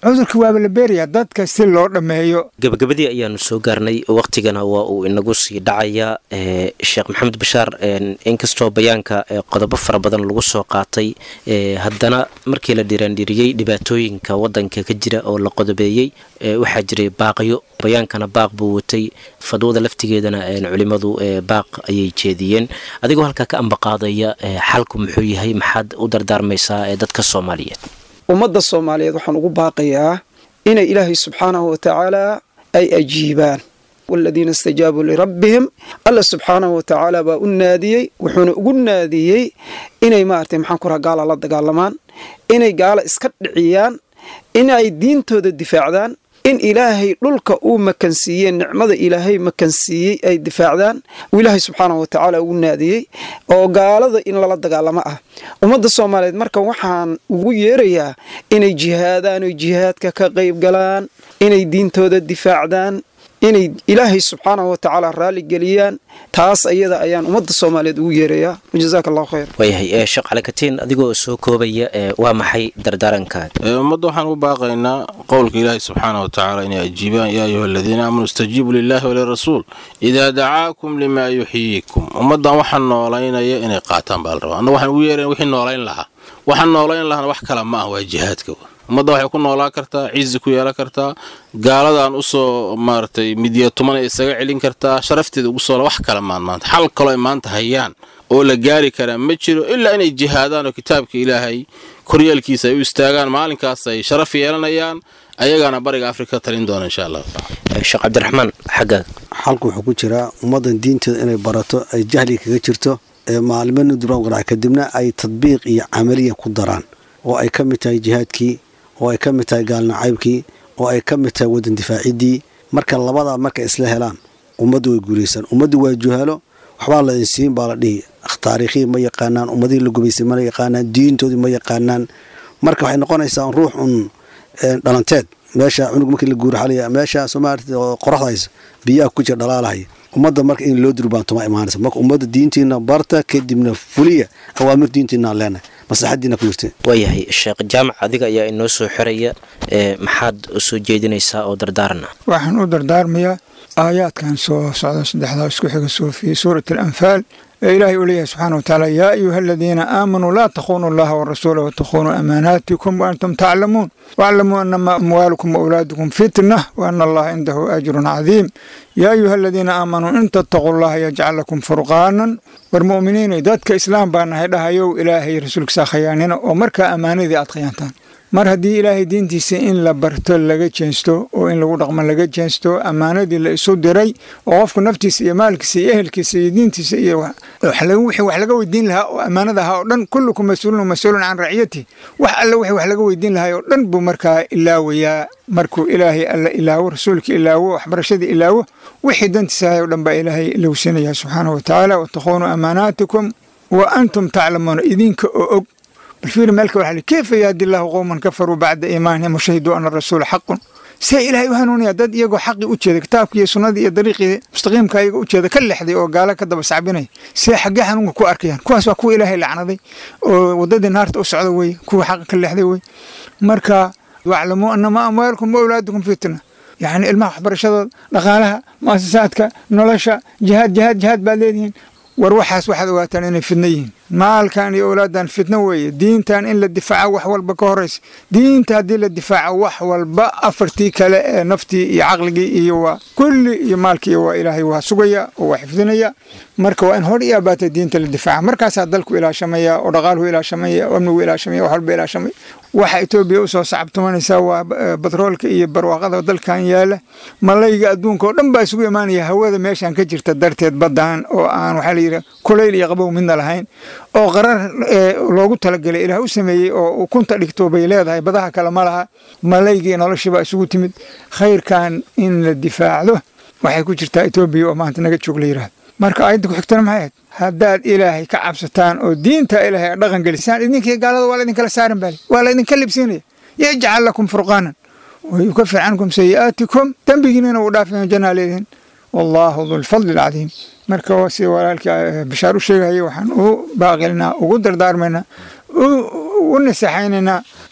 cudurka waaba la beerayaa dadka si loo dhammeeyo gabagabadii ayaanu soo gaarnay wakhtigana waa uu inagu sii dhacaya sheekh maxamed bashaar inkastoo bayaanka qodobo fara badan lagu soo qaatay haddana markii la dhiraandhiriyey dhibaatooyinka wadanka ka jira oo la qodobeeyey waxaa jiray baaqyo bayaankana baaq buu watay fadwada laftigeedana culimadu baaq ayay jeediyeen adigoo halkaa ka ambaqaadaya xalku muxuu yahay maxaad u dardaarmaysaa ee dadka soomaaliyeed ummadda soomaaliyeed waxaan ugu baaqayaa inay ilaahay subxaanahu wa tacaala ay ajiibaan waladiina istajaabuu lirabbihim alla subxaanahu wa tacaala baa u naadiyey wuxuuna ugu naadiyey inay maaragtay maxaan ku raha gaala la dagaalamaan inay gaala iska dhiciyaan in ay diintooda difaacdaan in ilaahay dhulka uu makansiiyey nicmada ilaahay makansiiyey ay difaacdaan uu ilaahay subxaanahu wa tacaala ugu naadiyey oo gaalada in lala dagaalamo ah ummadda soomaaliyeed marka waxaan ugu yeerayaa inay jihaadaan oy jihaadka ka qayb galaan inay diintooda difaacdaan inay ilaahay subxaanahu wa tacaala raalli geliyaan taas ayada ayaan ummadda soomaaliyeed ugu yeerayaa jazaaka allahu khayr waayahay sheekh calikatiin adigoo soo koobaya waa maxay dardaarankaad ummadda waxaan u baaqaynaa qowlka ilaahi subxaana wa tacaala inay ajiibaan yaa ayuha aladiina aamanuu istajiibuu lilahi walirasuul idaa dacaakum limaa yuxyiikum ummaddan waxaan noolaynaya inay qaataan baa la rabaa anna waxaan ugu yeerana wixii noolayn lahaa waxaan noolayn lahana wax kale ma ah waa jihaadka ummadda waxay ku noolaan kartaa cizi ku yeelan kartaa gaaladan usoo maaragtay midyatumana isaga celin kartaa sharafteeda ugu soo wax kale maan maanta xal kaloo ay maanta hayaan oo la gaari karaa ma jiro ilaa inay jihaadaan oo kitaabka ilaahay koryeelkiisa ay u istaagaan maalinkaas ay sharaf yeelanayaan ayagaana bariga afrika talin doona insha allahu tacala sheekh cabdiraxmaan xaggaaga xalku wuxuu ku jiraa ummaddan diinteeda inay barato ay jahliga kaga jirto ee maalimo duraan kadibna ay tadbiiq iyo camaliya ku daraan oo ay ka mid tahay jihaadkii oo ay ka mid tahay gaalnacaybkii oo ay ka mid tahay wadan difaaciddii marka labadaa markay isla helaan ummaddu way guulaysaan ummaddu waa juhaalo waxbaa la insiin baa la dhihi taariikhihii ma yaqaanaan ummadihii la gubaysay ma yaqaanaan diintoodii ma yaqaanaan marka waxay noqonaysaa ruux un dhalanteed meesha cunug markii la guuraxalaya meesha soomaalia oo qoraxda haysa biyaha ku jira dhalaalahaya ummadda marka in loo durbaanto ma imaanaysa marka ummadda diintiina barta kadibna fuliya awaamir diintiina leenahay maslaxadiina ku jirta waayahay sheekh jaamac adiga ayaa inoo soo xiraya maxaad soo jeedinaysaa oo dardaarana waxaan u dardaarmayaa aayaadkan soo socda saddexdaa isku xiga soo fi suurat alanfaal ee ilaahay uu leeyahay subxana wa tacaala yaa ayuha aladiina aamanuu laa takhunuu allaha warasuula watakhunuu amaanaatikum waantum taclamuun waclamuu anama amwaalukum waawlaadukum fitna waana allaha cindahu ajrun cadiim yaa ayuha aladiina aamanuu in tattaquu allaha yajcal lakum furqaanan war mu'miniinay dadka islaam baa nahay dhahayow ilaahay rasuulkiisa khayaanina oo markaa ammaanadii aad khayaantaan mar haddii ilaahay diintiisa in la barto laga jeensto oo in lagu dhaqmo laga jeensto ammaanadii la isu diray oo qofku naftiisa iyo maalkiisa iyo ehelkiisa iyo diintiisa iyo wixii wax laga weydiin lahaa oo ammaanada ahaa oo dhan kullukum mas-uulun mas-uulun can raciyati wax alle wixii wax laga weydiin lahaa oo dhan buu markaa ilaawayaa markuu ilaahay alla ilaawo rasuulka ilaawo waxbarashadii ilaawo wixii dantiisa ahay oo dhan baa ilaahay ilowsanaya subxaanahu watacaala watakhuunuu amaanaatikum wa antum taclamuuna idinka oo og balfiir meelka waxaa kayfa yahdi allahu qowman kafaruu bacda iimaanihim washahiduu ana rasuula xaqun see ilaahay u hanuunaya dad iyagoo xaqii u jeeda kitaabkii iyo sunnadii iyo dariiqii mustaqiimka iyaga u jeeda ka lexday oo gaalo ka daba sacbinaya see xaggee xanuunka ku arkayaan kuwaas waa kuwa ilaahay lacnaday oo waddadii naarta u socda weye kuwa xaqa ka lexday weye marka waclamuu anama amwaalukum wa awlaadukum fitna yacni ilmaha waxbarashadooda dhaqaalaha mu'asasaadka nolosha jihaad jihaad jihaad baad leedihiin war waxaas waxaad ogaataan inay fidno yihiin maalkan iyo owlaadan fitno weeye diintan in la difaaco wax walba ka horaysa diinta haddii la difaaco wax walba afartii kale ee naftii iyo caqligii iyo waa kulli iyo maalkii waa ilaahay waa sugaya oo waa xifdinaya marka waa in hor iyo abaatay diinta la difaaca markaasaa dalku ilaashamaya oo dhaqaaluhu ilaashamaya oo amnigu ilaashamaya wax walba ilaashamaya waxa etoobiya usoo sacabtumanaysaa waa batroolka iyo barwaaqada dalkan yaala malayga adduunka oo dhan baa isugu imaanaya hawada meeshan ka jirta darteed badan oo aan waxaa layidhi kulayl iyo qabow midna lahayn oo qarar loogu talagelay ilaah u sameeyey oo ukunta dhigto bay leedahay badaha kale ma laha malaygii noloshiibaa isugu timid khayrkan in la difaacdo waxay ku jirtaa etoobiya oo maanta naga joog la yidhahdo marka aayadda ku xigtana maxay ahayd haddaad ilaahay ka cabsataan oo diinta ilaahay a dhaqan gelisaan idinkii gaalada waa laidinkala saaran baali waa laydinka libsiinaya yajcal lakum furqaanan wayukafir cankum sayi'aatikum dembigiinina uu dhaafayo janaa leedihin wallaahu dulfadli alcadiim marka sida walaalkii bashaar u sheegaya waxaan u baaqilnaa ugu dardaarmaynaa u nasaxaynaynaa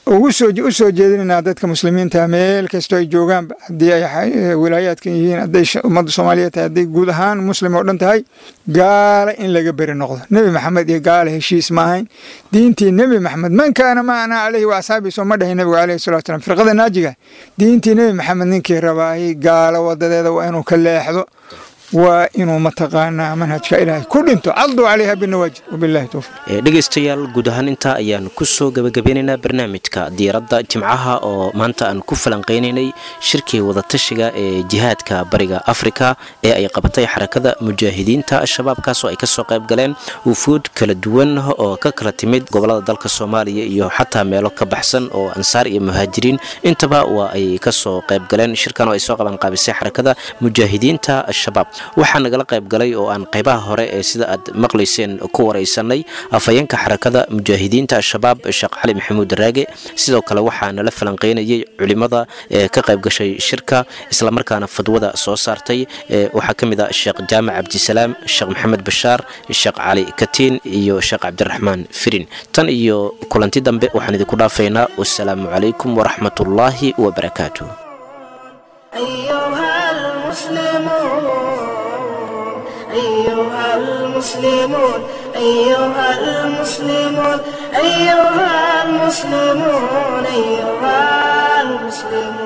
ugu soo u soo jeedinaynaa dadka muslimiinta meel kastoo ay joogaanba haddii ay wilaayaadkan yihiin hadday ummadda soomaaliyeed tahay hadday guud ahaan muslim oo dhan tahay gaala in laga beri noqdo nebi maxamed iyo gaala heshiis ma ahayn diintii nebi maxamed man kaana macanaa caleyhi wa asxaabii soo ma dhahay nebigu caleyhi salatu salam firqada naajiga diintii nebi maxamed ninkii rabaayay gaalo wadadeeda waa inuu ka leexdo waa inuu mataqaanaa manhajka ilaahay ku dhinto caduu calayha binawaajid wabilahi towfiiq dhegaystayaal guud ahaan intaa ayaan kusoo gabagabeynaynaa barnaamijka diiradda jimcaha oo maanta aan ku falanqaynaynay shirkii wadatashiga ee jihaadka bariga afrika ee ay qabatay xarakada mujaahidiinta al-shabaab kaasoo ay kasoo qayb galeen wufuud kala duwan oo ka kala timid gobolada dalka soomaaliya iyo xataa meelo ka baxsan oo ansaar iyo muhaajiriin intaba waa ay kasoo qayb galeen shirkan oo ay soo qabanqaabisay xarakada mujaahidiinta al-shabaab waxaa nagala qayb galay oo aan qaybaha hore ee sida aad maqlayseen ku waraysanay afhayeenka xarakada mujaahidiinta al-shabaab sheekh cali maxamuud raage sidoo kale waxaa nala falanqeynayay culimada ee ka qayb gashay shirka islamarkaana fadwada soo saartay waxaa ka mid ah sheekh jaamac cabdisalaam sheekh maxamed bashaar sheekh cali katiin iyo sheekh cabdiraxmaan firin tan iyo kulanti dambe waxaan idinku dhaafaynaa wasalaamu calaykum waraxmatullaahi wabarakaatu أيها المسلمون أيها المسلمون أيها المسلمون أيها المسلمون